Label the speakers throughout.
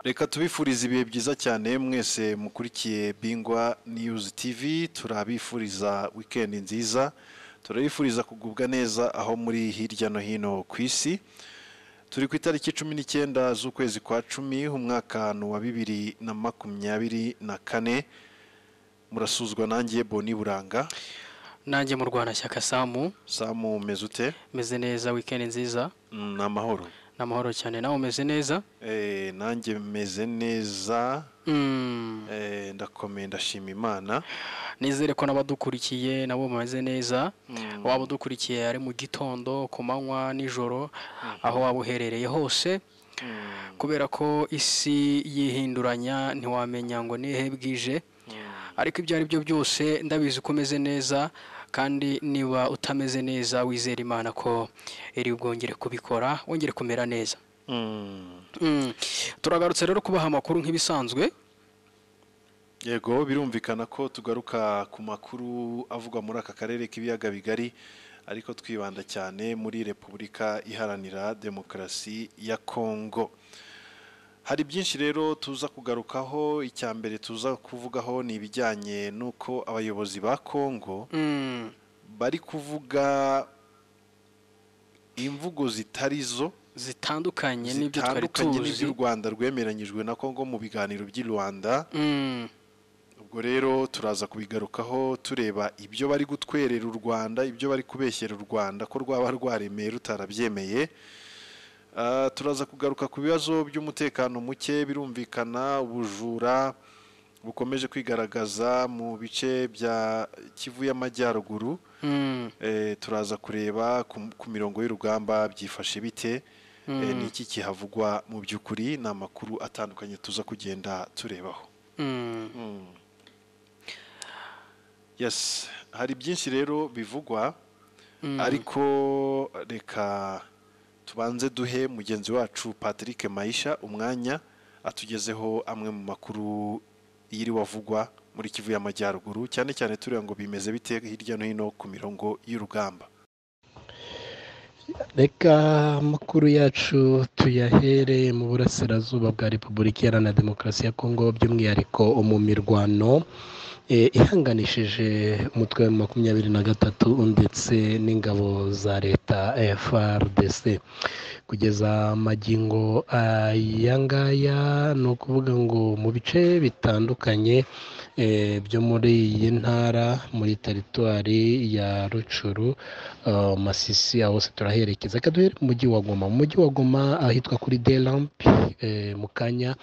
Speaker 1: reka tubifurize ibihe byiza cyane mwese mukurikiye bingwa niyuzi tivi turabifuriza wikendi nziza turabifuriza kugubwa neza aho muri hirya no hino ku isi turi ku itariki cumi n'icyenda z'ukwezi kwa cumi umwaka wa bibiri na makumyabiri na kane murasuzwa nanjye boni buranga
Speaker 2: nanjye mu rwanashyaka samu
Speaker 1: samu umeze ute
Speaker 2: meze neza wikendi nziza
Speaker 1: Mm, ni amahoro
Speaker 2: ni amahoro cyane nawe umeze neza
Speaker 1: Eh, nanjye meze neza
Speaker 2: Mm,
Speaker 1: Eh, ndakomeye ndashima imana
Speaker 2: nizere ko n'abadukurikiye nabo bameze neza
Speaker 1: Mm.
Speaker 2: waba udukurikiye ari mu gitondo ku manywa nijoro aho waba uherereye hose
Speaker 1: Mm.
Speaker 2: kubera ko isi yihinduranya ntiwamenya ngo nihe bwije ariko ibyo ari byo byose ndabizi ko umeze neza kandi niba utameze neza wizera imana ko iri bwongere kubikora wongere kumera neza
Speaker 1: Mm.
Speaker 2: Mm. turagarutse rero kubaha amakuru nk'ibisanzwe
Speaker 1: yego birumvikana ko tugaruka ku makuru avugwa muri aka karere k'ibiyaga bigari ariko twibanda cyane muri repubulika iharanira demokarasi ya kongo hari byinshi rero tuza kugarukaho icya mbere tuza kuvugaho ni ibijyanye n'uko abayobozi ba kongo
Speaker 2: Mm.
Speaker 1: bari kuvuga imvugo zitari zo
Speaker 2: zitandukanye n'ibyo twari
Speaker 1: zitandukanye
Speaker 2: tuzi
Speaker 1: n'iby'u rwanda rwemeranyijwe na kongo mu biganiro by'i rwanda
Speaker 2: Mm.
Speaker 1: ubwo rero turaza kubigarukaho tureba ibyo bari gutwerera u rwanda ibyo bari kubeshyera u rwanda ko rwaba rwaremeye rutarabyemeye Ah, turaza kugaruka ku bibazo by'umutekano muke birumvikana ubujura bukomeje kwigaragaza mu bice bya kivu y'amajyaruguru
Speaker 2: Mm.
Speaker 1: Eh, turaza kureba ku ku mirongo y'urugamba byifashe bite Eh, ni iki kihavugwa mu by'ukuri ni amakuru atandukanye tuza kugenda turebaho
Speaker 2: Mm.
Speaker 1: yes hari byinshi rero bivugwa
Speaker 2: Mm.
Speaker 1: ariko reka tubanze duhe mugenzi wacu patrick mayisha umwanya atugezeho amwe mu makuru yiriwe avugwa muri kivu y'amajyaruguru cyane cyane tureba ngo bimeze bite hirya no hino ku mirongo y'urugamba
Speaker 3: reka amakuru yacu tuyahere mu burasirazuba bwa repubulika iharanira demokarasi ya kongo by'umwihariko mu mirwano eh, ihanganishije umutwe wa makumyabiri na gatatu ndetse n'ingabo za leta frdc kugeza magingo aya ngaya ni ukuvuga ngo mu bice bitandukanye eh, byo muri iyi ntara muri teritwari ya rucuru uh, masisi aho se turaherekeza reka duhere mu mujyi wa goma mu mujyi wa goma ahitwa kuri delampi eh, mu kanya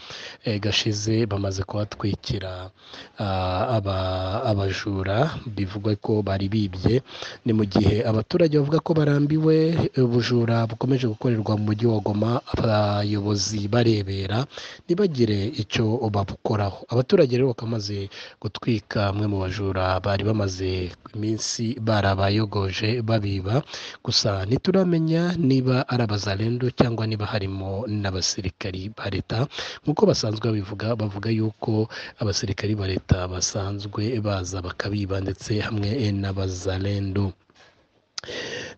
Speaker 3: eh, gashize bamaze kuhatwikira ah, aba- abajura bivugwa ko bari bibye ni mu gihe abaturage bavuga ko barambiwe eh, ubujura bukomeje gukorerwa mu mujyi wa goma abayobozi barebera ntibagire icyo babukoraho abaturage rero bakamaze gutwika bamwe mu bajura bari bamaze iminsi barabayogoje babiba gusa ntituramenya niba ari abazalendo cyangwa niba harimo n'abasirikari ba leta nk'uko basanzwe babivuga bavuga yuko abasirikari ba leta basanzwe baza bakabiba ndetse hamwe n'abazalendo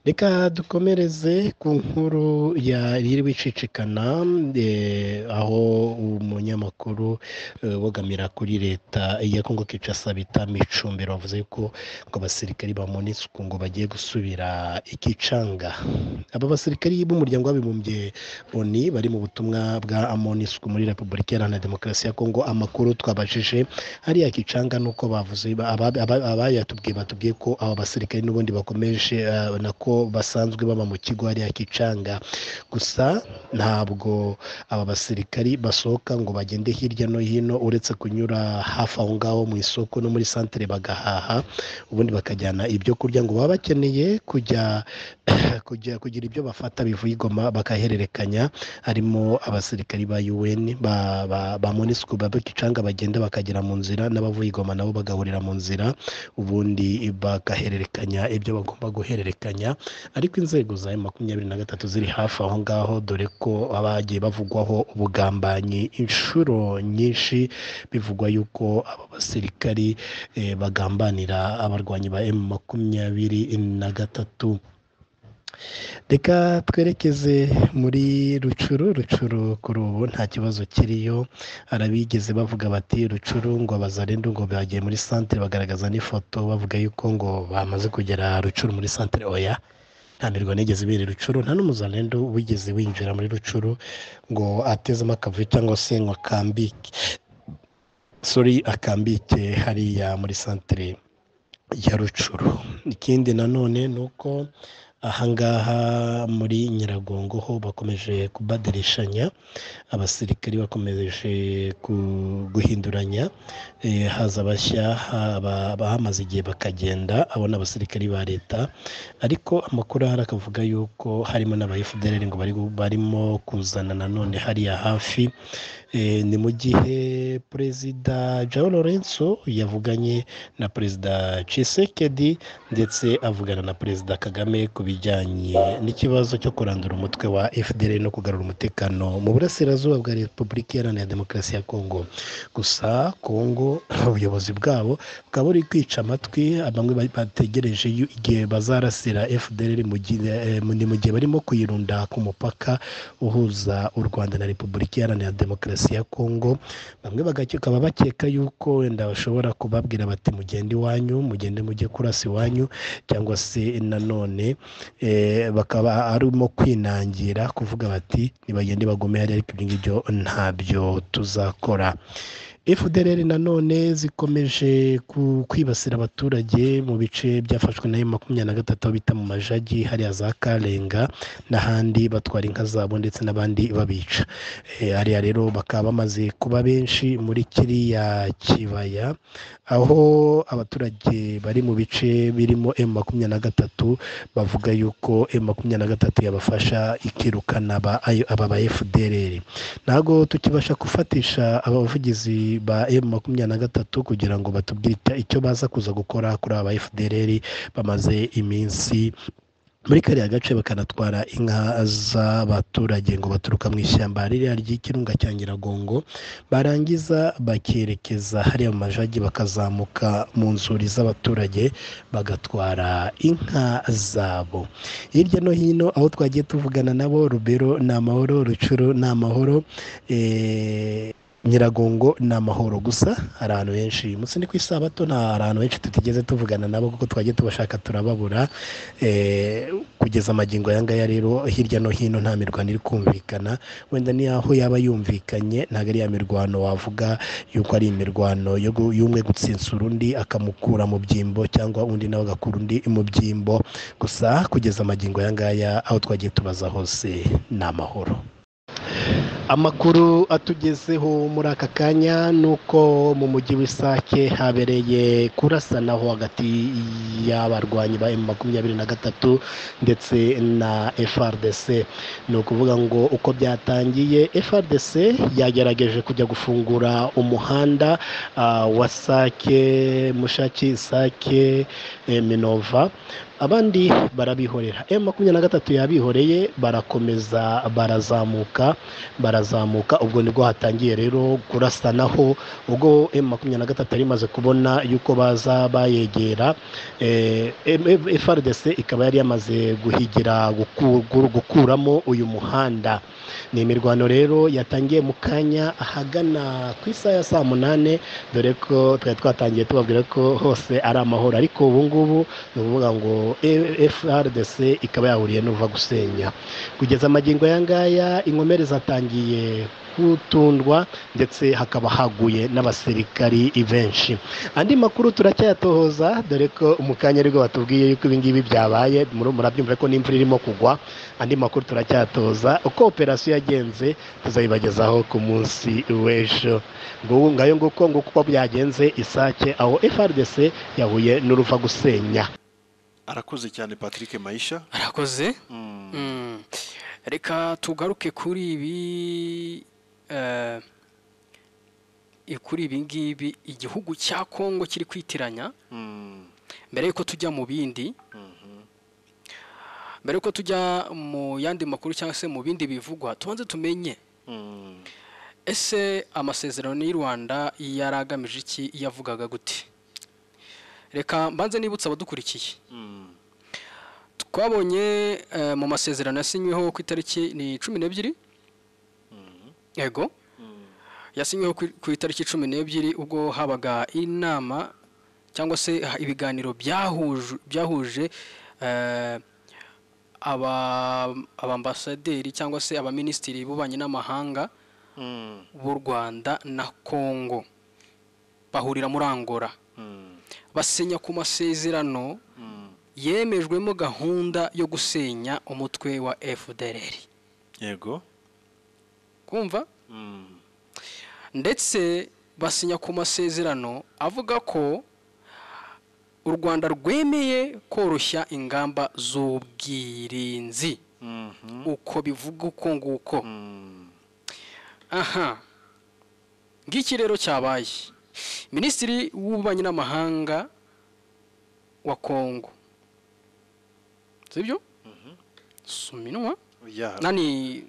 Speaker 3: reka dukomereze ku nkuru yiriwe icicikana eh, aho umunyamakuru eh, wogamira kuri leta ya kongo kinshasa bita micumbiro bavuze yuko ngo abasirikari bamunitswe ngo bagiye gusubira ikicanga aba basirikari b'umuryango w'abibumbye oni bari mu butumwa bwa amonisku muri repubulika iharanira demokarasi ya kongo amakuru twabajije hariya kicanga nuko bavuze ba- aba- aba- abayatubwiye batubwiye ko aba basirikare n'ubundi bakomeje eh, nako basanzwe baba mu kigo hariya kicanga gusa ntabwo aba basirikari basohoka ngo bagende hirya no hino uretse kunyura hafi aho ngaho mu isoko no muri santere bagahaha ubundi bakajyana ibyo kurya ngo baba bakeneye kujya kujya kugira ibyo bafata bivuye i Goma bakahererekanya harimo abasirikari ba UN ba ba, ba MONUSCO ba Kicanga bagenda bakagera mu nzira n'abavuye i Goma nabo bagahurira mu nzira ubundi bagahererekanya ibyo bagomba guhererekanya guhererekanya ariko inzego za makumyabiri na gatatu ziri hafi aho ngaho dore ko abagiye bavugwaho ubugambanyi inshuro nyinshi bivugwa yuko aba basirikari eh, bagambanira abarwanyi ba emu makumyabiri na gatatu reka twerekeze muri rucuru rucuru kuri ubu nta kibazo kiriyo arabigeze bavuga bati rucuru ngo abazarinde ngo bagiye muri santire bagaragaza n'ifoto bavuga yuko ngo bamaze kugera rucuru muri santire oya nta mirwa nigeze ibera rucuru nta n'umuzarendo wigeze winjira muri rucuru ngo atezemo akavuyo cyangwa se ngo akambike sori akambike hariya muri santire ya rucuru ikindi nanone ni uko ahangaha muri nyiragongo ho bakomeje kubadirishanya abasirikari bakomeje ku- guhinduranya Eh, haza abashya haba- bahamaze igihe bakagenda abona abasirikari ba leta ariko amakuru ahari akavuga yuko harimo n'aba FDLR ngo bari gu- barimo kuzana nanone hariya hafi Eh, ni mu gihe perezida Joao Lorenzo yavuganye na perezida Tshisekedi ndetse avugana na perezida kagame ku bijyanye n'ikibazo cyo kurandura umutwe wa fdr no kugarura umutekano mu burasirazuba bwa repubulika iharanira demokarasi ya kongo gusa kongo ubuyobozi bwabo bukaba buri kwica amatwi bamwe ba- bategereje yu- igihe bazarasira fdr mu gihe- eh, ni mu gihe barimo kuyirunda ku mupaka uhuza u rwanda na repubulika iharanira demokarasi ya kongo bamwe bakaba bakeka yuko wenda bashobora kubabwira bati mugende iwanyu mugende mujye kurasa iwanyu cyangwa se nanone eh, bakaba arimo kwinangira kuvuga bati nibagende bagume hariya ariko ibyo ngibyo ntabyo tuzakora fdr nanone zikomeje ku- kwibasira abaturage mu bice byafashwe na makumyabiri na gatatu aho bita mu majagi hariya za karenga n'ahandi batwara inka zabo ndetse n'abandi babica Eh, hariya rero bakaba bamaze kuba benshi muri kiriya kibaya aho abaturage bari mu bice birimo emu makumyabiri na gatatu bavuga yuko emu makumyabiri na gatatu yabafasha ikirukana aba aba ba fdr ntabwo tukibasha gufatisha abavugizi ba emu makumyabiri na gatatu kugira ngo batubwire icya- icyo baza kuza gukora kuri aba fdr bamaze iminsi muri kariya gace bakanatwara inka z'abaturage ngo baturuka mu ishyamba ririya ry'ikirunga cya nyiragongo barangiza bakerekeza hariya mu majagi bakazamuka mu nzuri z'abaturage bagatwara inka zabo hirya no hino aho twagiye tuvugana nabo rubero ni amahoro rucuru ni amahoro eh, nyiragongo ni amahoro gusa hari ahantu henshi munsi ni ku isabato nta hantu henshi tutigeze tuvugana nabo kuko twagiye tubashaka turababura Eh, kugeza amagingo aya ngaya rero hirya no hino nta mirwano iri kumvikana wenda ni aho yaba yumvikanye ntabwo ari ya mirwano wavuga yuko ari imirwano yo gu- y'umwe gutsinsura undi akamukura mu byimbo cyangwa undi nawe agakura undi mu byimbo gusa kugeza amagingo aya ngaya aho twagiye tubaza hose ni amahoro amakuru atugezeho muri aka kanya ni uko mu mujyi w'isake habereye kurasanaho hagati y'abarwanyi ba emu makumyabiri na gatatu ndetse na FRDC ni ukuvuga ngo uko byatangiye FRDC yagerageje kujya gufungura umuhanda ah, wa sake mushaki sake eh, minova abandi barabihorera emu makumyabiri na gatatu yabihoreye barakomeza barazamuka barazamuka ubwo nibwo hatangiye rero kurasanaho ubwo emu makumyabiri na gatatu yari imaze kubona yuko baza bayegera eh, em- em- FRDC ikaba yari yamaze guhigira guku- gu- gukuramo uyu muhanda ni imirwano rero yatangiye mu kanya ahagana ku isaha ya saa munane dore ko twari twatangiye tubabwira ko hose ari amahoro ariko ubu ngubu ni ukuvuga ngo eh, FRDC ikaba yahuriye n'uva gusenya kugeza amagingo aya ngaya inkomere zatangiye gutundwa ndetse hakaba haguye n'abasirikari benshi andi makuru turacyayatohoza dore ko mu kanya aribwo batubwiye yuko ibi ngibi byabaye muru- murabyumva ko n'imvura irimo kugwa andi makuru turacyatoza uko operasiyo yagenze tuzayibagezaho ku munsi w'ejo Ngubu- ngayo nguko nguko uko byagenze isake aho frdc yahuye n'uruva gusenya
Speaker 1: arakoze cyane patrick mayisha
Speaker 2: arakoze
Speaker 1: Mm.
Speaker 2: Mm. reka tugaruke kuri ibi eh, i- kuri ibi ngibi igihugu cya kongo kiri kwitiranya
Speaker 1: Mm.
Speaker 2: mbere y'uko tujya mu bindi
Speaker 1: Mhm.
Speaker 2: mbere yuko tujya mu yandi makuru cyangwa se mu bindi bivugwa tubanze tumenye ese amasezerano y'u rwanda yari agamije iki yavugaga gute reka mbanze nibutse abadukurikiye twabonye eh, mu masezerano yasinyweho ku itariki ni cumi n'ebyiri yego yasinyweho ku- ku itariki cumi n'ebyiri ubwo habaga inama cyangwa se ha- ibiganiro byahuje byahuje eh, aba- abambasaderi cyangwa se abaminisitiri b'ububanyi n'amahanga b'u rwanda na kongo bahurira muri angola basenya ku masezerano yemejwemo gahunda yo gusenya umutwe wa fdr
Speaker 1: yego
Speaker 2: kumva
Speaker 1: Mm.
Speaker 2: ndetse basinya ku masezerano avuga ko u rwanda rwemeye koroshya ingamba z'ubwirinzi
Speaker 1: Mhm.
Speaker 2: uko bivuga uko nguko
Speaker 1: Mm.
Speaker 2: aha ngiki rero cyabaye minisitiri w'ububanyi n'amahanga wa kongo sibyo suminwa
Speaker 1: Oya.
Speaker 2: nani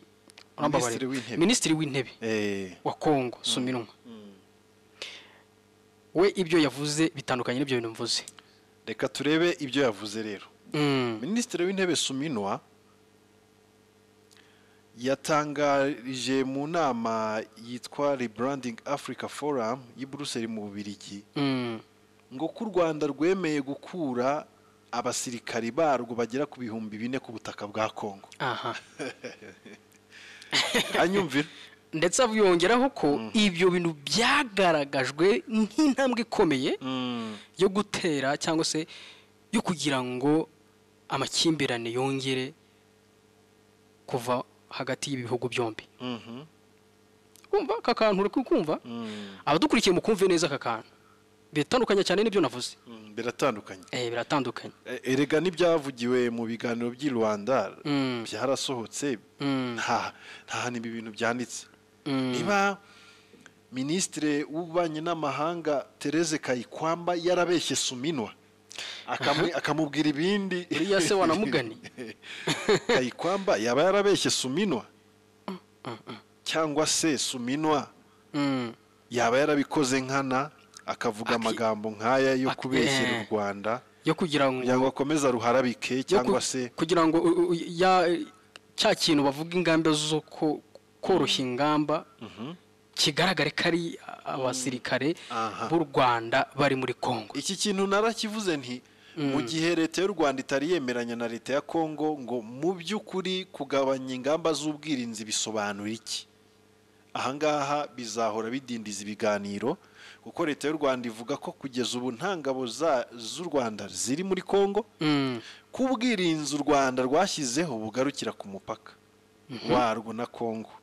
Speaker 1: Minisitiri
Speaker 2: urambabarira.
Speaker 1: w'intebe.
Speaker 2: minisitiri w'intebe
Speaker 1: Eh,
Speaker 2: wa kongo suminwa
Speaker 1: mm.
Speaker 2: we ibyo yavuze bitandukanye n'ibyo bintu mvuze
Speaker 1: reka turebe ibyo yavuze rero
Speaker 2: Mm.
Speaker 1: minisitiri w'intebe suminwa yatangarije mu nama yitwa rebranding africa forum y'i buruseli mu bubirigi
Speaker 2: Mm.
Speaker 1: ngo ko u rwanda rwemeye gukura abasirikari barwo bagera ku bihumbi bine ku butaka bwa kongo
Speaker 2: aha
Speaker 1: anyumvira
Speaker 2: ndetse yongeraho ko ibyo bintu byagaragajwe nk'intambwe ikomeye
Speaker 1: Mm,
Speaker 2: yo gutera cyangwa se yo kugira ngo amakimbirane yongere kuva hagati y'ibihugu byombi
Speaker 1: mhm,
Speaker 2: kumva aka kantu uri kumva
Speaker 1: mm,
Speaker 2: abadukurikiye mukumve neza aka kantu biratandukanye cyane n'ibyo navuze
Speaker 1: mm, biratandukanye
Speaker 2: eh biratandukanye
Speaker 1: E- erega n'ibyavugiwe mu biganiro by'i rwanda
Speaker 2: Mm,
Speaker 1: byarasohotse
Speaker 2: mm,
Speaker 1: nta nta hantu ibi bintu byanditse
Speaker 2: mm.
Speaker 1: niba minisitiri w'ububanyi n'amahanga therese kayikwamba yarabeshye suminwa akamu- akamubwira ibindi
Speaker 2: Uriya se wanamugani?
Speaker 1: kayikwamba yaba yarabeshye suminwa cyangwa se suminwa
Speaker 2: Mm.
Speaker 1: yaba yarabikoze nkana akavuga
Speaker 2: Aki-
Speaker 1: amagambo nk'aya yo
Speaker 2: Aki-
Speaker 1: kubeshyera u
Speaker 2: eh.
Speaker 1: rwanda
Speaker 2: yo kugira ngo
Speaker 1: kugira ngo akomeze aruharabike
Speaker 2: yo ku-
Speaker 1: cyangwa se
Speaker 2: kugira ngo u- u- ya cya kintu bavuga ingamba zo ko- koroshya ingamba
Speaker 1: Mhm.
Speaker 2: kigaragare ko ari abasirikare
Speaker 1: Aha.
Speaker 2: b'u Rwanda bari muri Kongo
Speaker 1: iki kintu narakivuze nti mu gihe leta y'u rwanda itari yemeranya na leta ya kongo ngo mu by'ukuri kugabanya ingamba z'ubwirinzi bisobanura iki ahangaha bizahora bidindiza ibiganiro kuko leta y'u rwanda ivuga ko kugeza ubu nta ngabo za- z'u rwanda ziri muri kongo
Speaker 2: Mm.
Speaker 1: ko ubwirinzi u rwanda rwashyizeho bugarukira ku mupaka warwo na kongo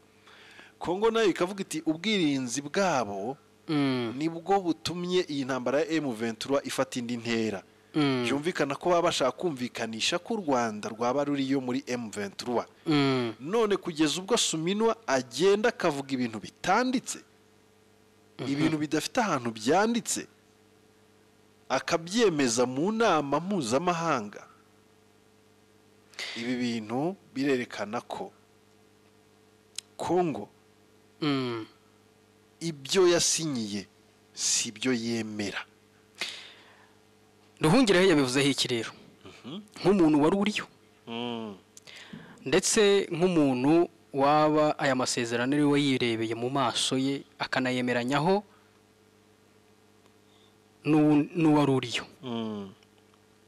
Speaker 1: kongo nayo ikavuga iti ubwirinzi bwabo
Speaker 2: Mm.
Speaker 1: nibwo butumye iyi ntambara ya M23 ifata indi ntera
Speaker 2: Mm.
Speaker 1: byumvikana ko baba bashaka kumvikanisha ko u Rwanda rwaba ruriyo muri M23
Speaker 2: Mm.
Speaker 1: none kugeza ubwo Suminwa agenda akavuga ibintu bitanditse ibintu bidafite ahantu byanditse akabyemeza mu nama mpuzamahanga ibi bintu birerekana ko Kongo
Speaker 2: Mm.
Speaker 1: ibyo yasinyiye si byo yemera
Speaker 2: ruhungireho yabivuzeho iki rero nk'umuntu wari uriyo
Speaker 1: Mm.
Speaker 2: ndetse nk'umuntu waba aya masezerano ari we yirebeye mu maso ye akanayemeranyaho n'u- n'uwari uriyo
Speaker 1: Mm.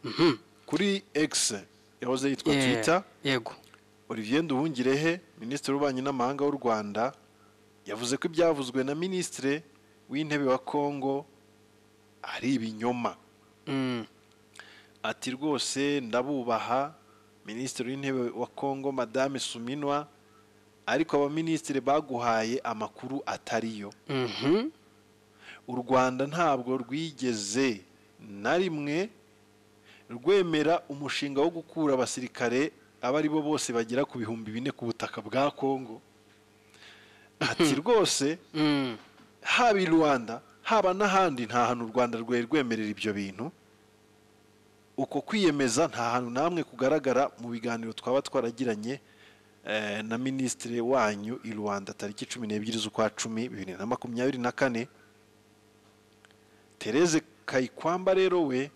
Speaker 2: Mhm.
Speaker 1: kuri x yahoze yitwa
Speaker 2: Yeah.
Speaker 1: twitter
Speaker 2: yego
Speaker 1: olivier nduhungirehe minisitiri w'ububanyi n'amahanga w'u rwanda yavuze ko ibyavuzwe na minisitiri w'intebe wa kongo ari ibinyoma
Speaker 2: Mm.
Speaker 1: ati rwose ndabubaha minisitiri w'intebe wa kongo madame suminwa ariko abaminisitiri baguhaye amakuru atariyo
Speaker 2: Mhm.
Speaker 1: u rwanda ntabwo rwigeze na rimwe rwemera umushinga wo gukura abasirikare abo ari bo bose bagera ku bihumbi bine ku butaka bwa kongo ati rwose
Speaker 2: Mm.
Speaker 1: haba i rwanda haba n'ahandi nta hantu u rwanda rwari rwemerera ibyo bintu uko kwiyemeza nta hantu namwe kugaragara mu biganiro twaba twaragiranye eh, na minisitiri wanyu i rwanda tariki cumi n'ebyiri z'ukwa cumi bibiri na makumyabiri na kane tereze kayikwamba rero we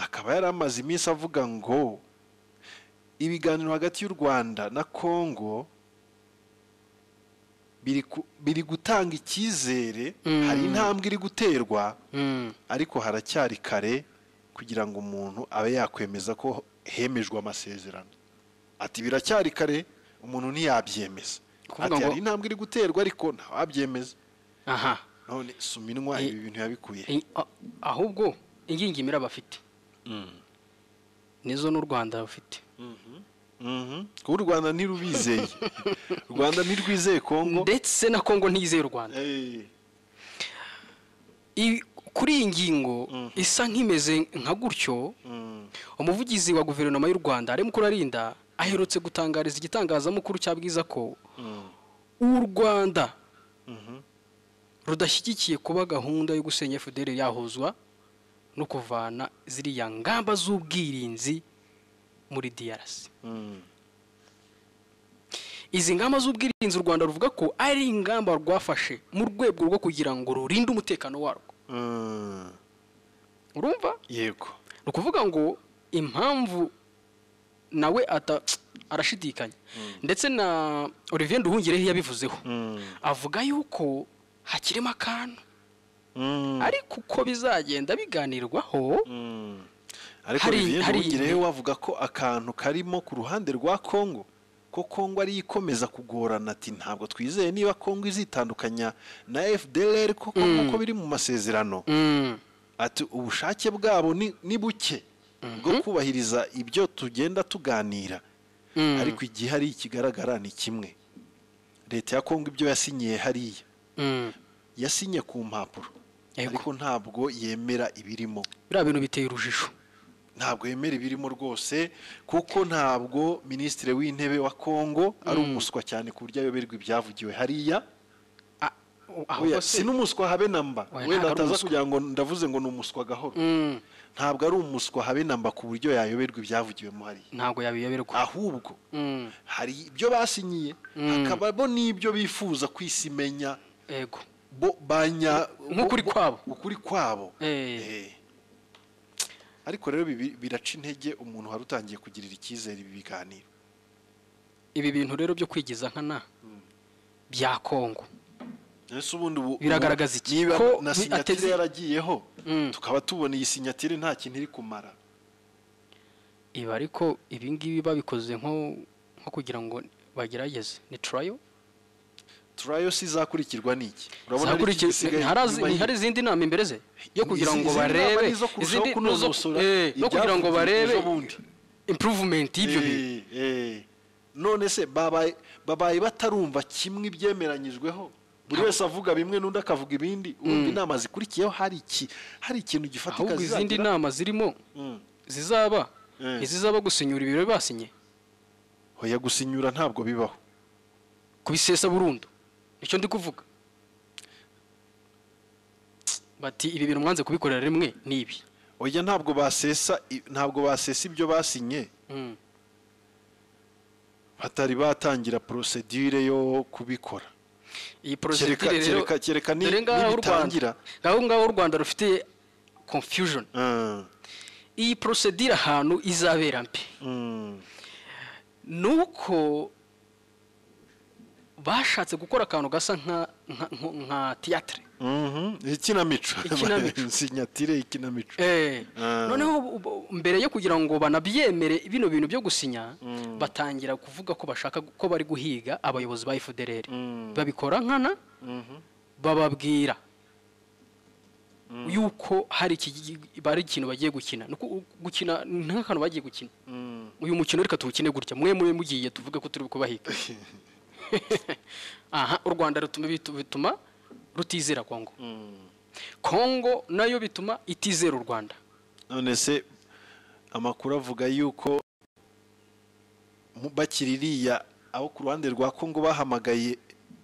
Speaker 1: akaba yari amaze iminsi avuga ngo ibiganiro hagati y'u rwanda na kongo biri ku- biri gutanga icyizere
Speaker 2: Mm.
Speaker 1: hari intambwe iri guterwa
Speaker 2: Mm.
Speaker 1: ariko haracyari kare kugira ngo umuntu abe yakwemeza ko hemejwe amasezerano ati biracyari kare umuntu ntiyabyemeza
Speaker 2: Kuvuga
Speaker 1: ati
Speaker 2: ngo-
Speaker 1: hari intambwe iri guterwa ariko ntawabyemeza
Speaker 2: aha
Speaker 1: none suminwa
Speaker 2: I-
Speaker 1: ibi bintu yabikuye
Speaker 2: I- a- ahubwo ingingimira bafite nizo n'u rwanda bafite
Speaker 1: kuba u rwanda ntirubizeye u rwanda ntirwizeye kongo
Speaker 2: ndetse na kongo ntiyizeye u rwanda
Speaker 1: Eh,
Speaker 2: I- kuri iyi ngingo
Speaker 1: Mhm.
Speaker 2: isa nk'imeze nka gutyo
Speaker 1: mm,
Speaker 2: umuvugizi wa guverinoma y'u rwanda ari mukuru arinda aherutse gutangariza igitangazamakuru cyabwiza ko
Speaker 1: mm,
Speaker 2: u rwanda
Speaker 1: mhm,
Speaker 2: rudashyigikiye kuba gahunda yo gusenya fdr yahozwa no kuvana ziriya ngamba z'ubwirinzi muri drc
Speaker 1: mm,
Speaker 2: izi ngamba z'ubwirinzi u rwanda ruvuga ko ari ingamba rwafashe mu rwego rwo kugira ngo rurinde umutekano warwo
Speaker 1: mm.
Speaker 2: urumva
Speaker 1: yego
Speaker 2: ni ukuvuga ngo impamvu nawe ata arashidikanya ndetse na olivier nduhungirehe yabivuzeho
Speaker 1: Mm,
Speaker 2: avuga yuko hakirimo akantu
Speaker 1: mm,
Speaker 2: ariko uko bizagenda biganirwaho
Speaker 1: mm. ariko
Speaker 2: Hari-
Speaker 1: Olivier
Speaker 2: hari-
Speaker 1: ntugireyo wavuga ko akantu karimo ku ruhande rwa kongo ko kongo ariyo ikomeza kugorana ati ntabwo twizeye niba kongo izitandukanya na fdr kuko nk'uko biri mu masezerano
Speaker 2: Mm.
Speaker 1: ati ubushake bwabo ni, ni buke bwo kubahiriza ibyo tugenda tuganira
Speaker 2: Mm.
Speaker 1: ariko igihe hari ikigaragara ni kimwe leta ya kongo ibyo yasinyiye hariya
Speaker 2: Mm.
Speaker 1: yasinye ku mpapuro
Speaker 2: Yego.
Speaker 1: ariko ntabwo yemera ibirimo
Speaker 2: biriya bintu biteye urujijo
Speaker 1: ntabwo yemera ibirimo rwose kuko ntabwo minisitiri w'intebe wa kongo ari umuswa cyane ku buryo ayoberwa ibyavugiwe hariya
Speaker 2: Ah, ahubwo
Speaker 1: oya si
Speaker 2: se-
Speaker 1: n'umuswa habe namba
Speaker 2: Oya,
Speaker 1: wenda
Speaker 2: ntabwo ari
Speaker 1: ataza
Speaker 2: umuswa.
Speaker 1: kugira ngo ndavuze ngo ni umuswa gahoro
Speaker 2: Mm.
Speaker 1: ntabwo ari umuswa habe namba ku buryo yayoberwa ibyavugiwemo hariya
Speaker 2: ntabwo yabiyoberwa
Speaker 1: ahubwo
Speaker 2: Mm.
Speaker 1: hari ibyo basinyiye hakabamo n'ibyo bifuza kwisimenya
Speaker 2: yego
Speaker 1: bo banya
Speaker 2: Nk'ukuri
Speaker 1: bo-
Speaker 2: kwabo.
Speaker 1: ukuri kwabo
Speaker 2: Eh.
Speaker 1: Eh. ariko rero bibi- biraca intege umuntu wari utangiye kugirira icyizere ibi biganiro
Speaker 2: ibi bintu rero byo kwigiza nkana bya kongo
Speaker 1: ese ubundi ubu
Speaker 2: Biragaragaza
Speaker 1: ubu
Speaker 2: iki?
Speaker 1: niba
Speaker 2: Ko
Speaker 1: na
Speaker 2: bi-
Speaker 1: sinyatire
Speaker 2: ateze-
Speaker 1: yaragiyeho
Speaker 2: Mm.
Speaker 1: tukaba tubona iyi sinyatire nta kintu iri kumara
Speaker 2: ibi ariko ibi ngibi babikoze nko nko kugira ngo bagerageze ni turayo
Speaker 1: turayo si izakurikirwa n'iki urabona hari
Speaker 2: Zakurikira-
Speaker 1: ikintu gisigaye
Speaker 2: ntarazi-
Speaker 1: inyuma
Speaker 2: ntihari izindi nama imbere ze yo kugira
Speaker 1: Izi-
Speaker 2: ngo
Speaker 1: izindi nama
Speaker 2: barebe
Speaker 1: nizo kurushaho
Speaker 2: izindi- no zo-
Speaker 1: kunonosora
Speaker 2: eh, no kugira ngo
Speaker 1: ibyavugiwe
Speaker 2: barebe
Speaker 1: ejobundi.
Speaker 2: improvement y'ibyo bintu
Speaker 1: Eh, eh. none se babaye babaye batarumva kimwe ibyemeranyijweho buri wese avuga bimwe n'undi akavuga ibindi urumva inama zikurikiyeho hari iki hari ikintu gifatika
Speaker 2: ahubwo izindi
Speaker 1: zizagira
Speaker 2: nama zirimo
Speaker 1: Mm.
Speaker 2: zizaba
Speaker 1: Eh.
Speaker 2: ntizizaba gusinyura ibiro basinye
Speaker 1: hoya gusinyura ntabwo bibaho
Speaker 2: kubisesa burundu nicyo ndi kuvuga bati ibi bintu mwanze kubikorera rimwe ni ibi
Speaker 1: oya ntabwo basesa i- ntabwo basesa ibyo basinye
Speaker 2: Mm.
Speaker 1: batari batangira prosedure yo kubikora
Speaker 2: iyi
Speaker 1: Kereka-
Speaker 2: procedure rero
Speaker 1: kereka- kereka ni-
Speaker 2: dore ngaho u
Speaker 1: nibitangira.
Speaker 2: Rwanda- ngaho ngaho u rwanda rufite confusion
Speaker 1: Mm.
Speaker 2: iyi procedure ahantu izabera mbi
Speaker 1: Mm.
Speaker 2: nuko bashatse gukora akantu gasa nka nka, nko- nka theatre
Speaker 1: Mhm. ikinamico
Speaker 2: Ikinamico.
Speaker 1: sinyatire ikinamico
Speaker 2: eh,
Speaker 1: Ah.
Speaker 2: noneho bu- bu- mbere yo kugira ngo banabyemere bino bintu byo gusinya
Speaker 1: Mm.
Speaker 2: batangira kuvuga ko bashaka ko bari guhiga abayobozi ba FDLR
Speaker 1: Mm.
Speaker 2: babikora nkana
Speaker 1: Mhm.
Speaker 2: bababwira yuko hari iki bari ikintu bagiye gukina Ni uku- gukina ni nk'akantu bagiye gukina
Speaker 1: Mm.
Speaker 2: uyu mukino reka tuwukine gutya mwe mwe mugiye tuvuge ko turi kubahiga aha u rwanda rutuma bitu- bituma rutizera kongo
Speaker 1: Mm.
Speaker 2: kongo nayo bituma itizera u rwanda
Speaker 1: none se amakuru avuga yuko mu- bakiri iriya abo ku ruhande rwa kongo bahamagaye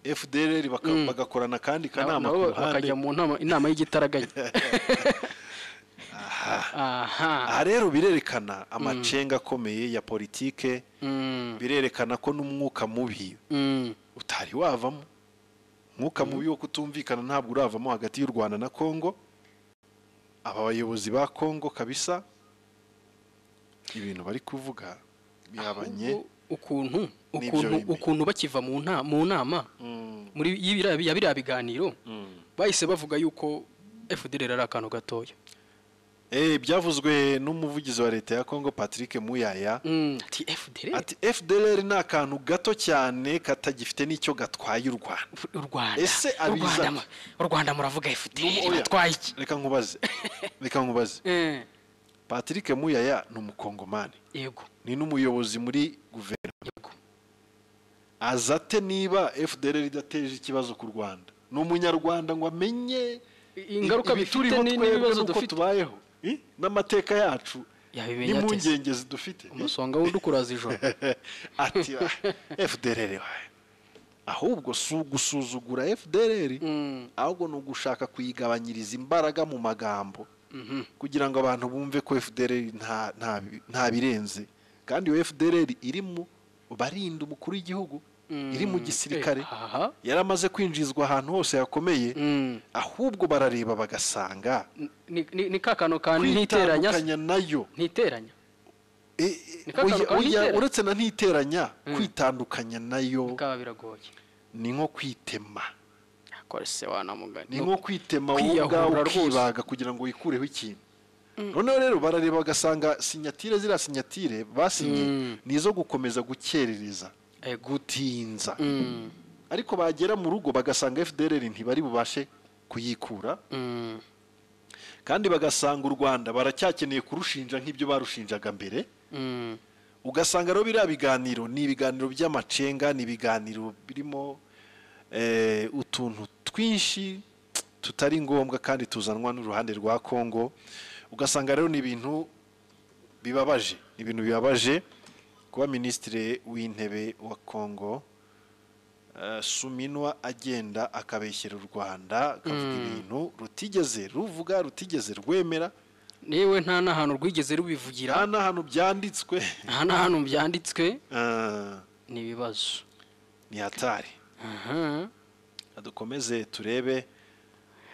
Speaker 1: fdr baka-
Speaker 2: Mm.
Speaker 1: bagakorana akandi
Speaker 2: Nabo-
Speaker 1: kanama
Speaker 2: nabo
Speaker 1: ku ruhande
Speaker 2: bakajya mu nama inama y'igitaraganya
Speaker 1: aha
Speaker 2: aha
Speaker 1: aha rero birerekana amacenga akomeye ya politike
Speaker 2: Mm,
Speaker 1: birerekana ko n'umwuka mubi
Speaker 2: mm,
Speaker 1: utari wavamo umwuka mubi wo kutumvikana ntabwo uravamo hagati y'u rwanda na kongo aba bayobozi ba kongo kabisa ibintu bari kuvuga bihabanye
Speaker 2: ahubwo ukuntu
Speaker 1: n'ibyo
Speaker 2: ukuntu
Speaker 1: bemeye.
Speaker 2: ukuntu bakiva mu nta- mu nama
Speaker 1: Mm,
Speaker 2: muri y'ibira- ya biriya biganiro
Speaker 1: mm.
Speaker 2: bahise bavuga yuko FDLR ari akantu gatoya
Speaker 1: Eh, byavuzwe n'umuvugizi wa leta ya kongo patrick muyaya
Speaker 2: Mm, ati FDLR
Speaker 1: ati fdr ni akantu gato cyane katagifite n'icyo gatwaye u rwanda
Speaker 2: u Rwanda
Speaker 1: Ese
Speaker 2: u Rwanda
Speaker 1: abiza-
Speaker 2: mu- u Rwanda muravuga
Speaker 1: Oya.
Speaker 2: FDLR batwaye iki
Speaker 1: reka nkubaze reka nkubaze
Speaker 2: Eh,
Speaker 1: patrick muyaya ni umukongomani
Speaker 2: yego
Speaker 1: ni n'umuyobozi muri guverinoma
Speaker 2: yego
Speaker 1: aza ate niba fdr idateje ikibazo ku rwanda ni umunyarwanda ngo amenye
Speaker 2: ingaruka
Speaker 1: ibi
Speaker 2: bifite
Speaker 1: turiho
Speaker 2: ni-
Speaker 1: twebwe
Speaker 2: n'ibibazo
Speaker 1: n'uko
Speaker 2: dufite
Speaker 1: tubayeho Eh? n'amateka yacu
Speaker 2: yabimenya ate
Speaker 1: n'impungenge zidufite Eh?
Speaker 2: umusonga w'udukuraza ijoro
Speaker 1: ati fdr we ahubwo si ugusuzugura fdr
Speaker 2: Mm,
Speaker 1: ahubwo ni ugushaka kuyigabanyiriza imbaraga mu magambo
Speaker 2: mhm.
Speaker 1: kugira ngo abantu bumve ko fdr nta- nta- nta birenze kandi iyo fdr iri mu barinda umukuru w'igihugu
Speaker 2: Mm.
Speaker 1: iri mu gisirikare
Speaker 2: Eh, aha
Speaker 1: yaramaze kwinjizwa ahantu hose hakomeye
Speaker 2: Mm.
Speaker 1: ahubwo barareba bagasanga
Speaker 2: ni ni- ni ka kantu ka ntiteranya se.
Speaker 1: kwitandukanya nayo
Speaker 2: ntiteranya
Speaker 1: E, e,
Speaker 2: Ni ka kantu
Speaker 1: oya-
Speaker 2: ka
Speaker 1: oya,
Speaker 2: ntiteranya.
Speaker 1: uretse na ntiteranya
Speaker 2: Mm.
Speaker 1: kwitandukanya nayo
Speaker 2: bikaba biragoye
Speaker 1: ni nko kwitema
Speaker 2: kose wanamugani
Speaker 1: ni nko kwitema wowe
Speaker 2: kwiyahura
Speaker 1: ubwawe
Speaker 2: rwose.
Speaker 1: ukibaga kugira ngo wikureho ikintu noneho rero barareba bagasanga sinyatire ziriya sinyatire basinye
Speaker 2: Mm.
Speaker 1: ni izo gukomeza gukerereza
Speaker 2: Ego.
Speaker 1: gutinza
Speaker 2: Mm,
Speaker 1: ariko bagera mu rugo bagasanga fdr ntibari bubashe kuyikura
Speaker 2: mm,
Speaker 1: kandi bagasanga u rwanda baracyakeneye kurushinja nk'ibyo barushinjaga mbere
Speaker 2: mm.
Speaker 1: ugasanga rero biriya biganiro ni ibiganiro by'amacenga ni ibiganiro birimo eh, utuntu twinshi tutari ngombwa kandi tuzanwa n'uruhande rwa kongo ugasanga rero ni ibintu bibabaje ni ibintu bibabaje kuba minisitiri w'intebe wa kongo eh, suminwa agenda akabeshyera u rwanda akavuga
Speaker 2: Mm.
Speaker 1: ibintu rutigeze ruvuga rutigeze rwemera
Speaker 2: yewe nta n'ahantu rwigeze rubivugira
Speaker 1: nta n'ahantu byanditswe
Speaker 2: nta n'ahantu byanditswe
Speaker 1: Ah,
Speaker 2: ni ibibazo
Speaker 1: ni hatari
Speaker 2: Aha.
Speaker 1: dukomeze turebe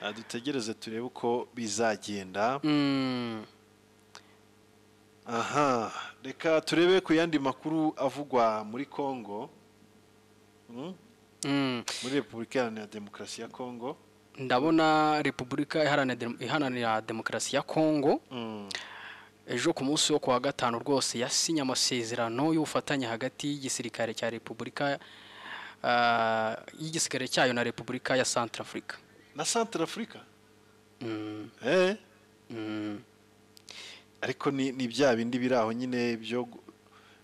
Speaker 1: eh, dutegereze turebe uko bizagenda
Speaker 2: Mm,
Speaker 1: aha reka turebe ku yandi makuru avugwa muri congo Mm,
Speaker 2: mm.
Speaker 1: muri repubulika iharanira demokarasi ya congo
Speaker 2: ndabona repubulika iharanira dem- iharanira demokarasi ya kongo
Speaker 1: Mm,
Speaker 2: ejo ku munsi wo kuwa gatanu rwose yasinye amasezerano y'ubufatanye hagati y'igisirikare cya repubulika ah, y'igisirikare cyayo na repubulika ya centrafrica
Speaker 1: na centre afurika
Speaker 2: Mm,
Speaker 1: eh
Speaker 2: mm,
Speaker 1: ariko ni ni bya bindi biri aho nyine byo gu-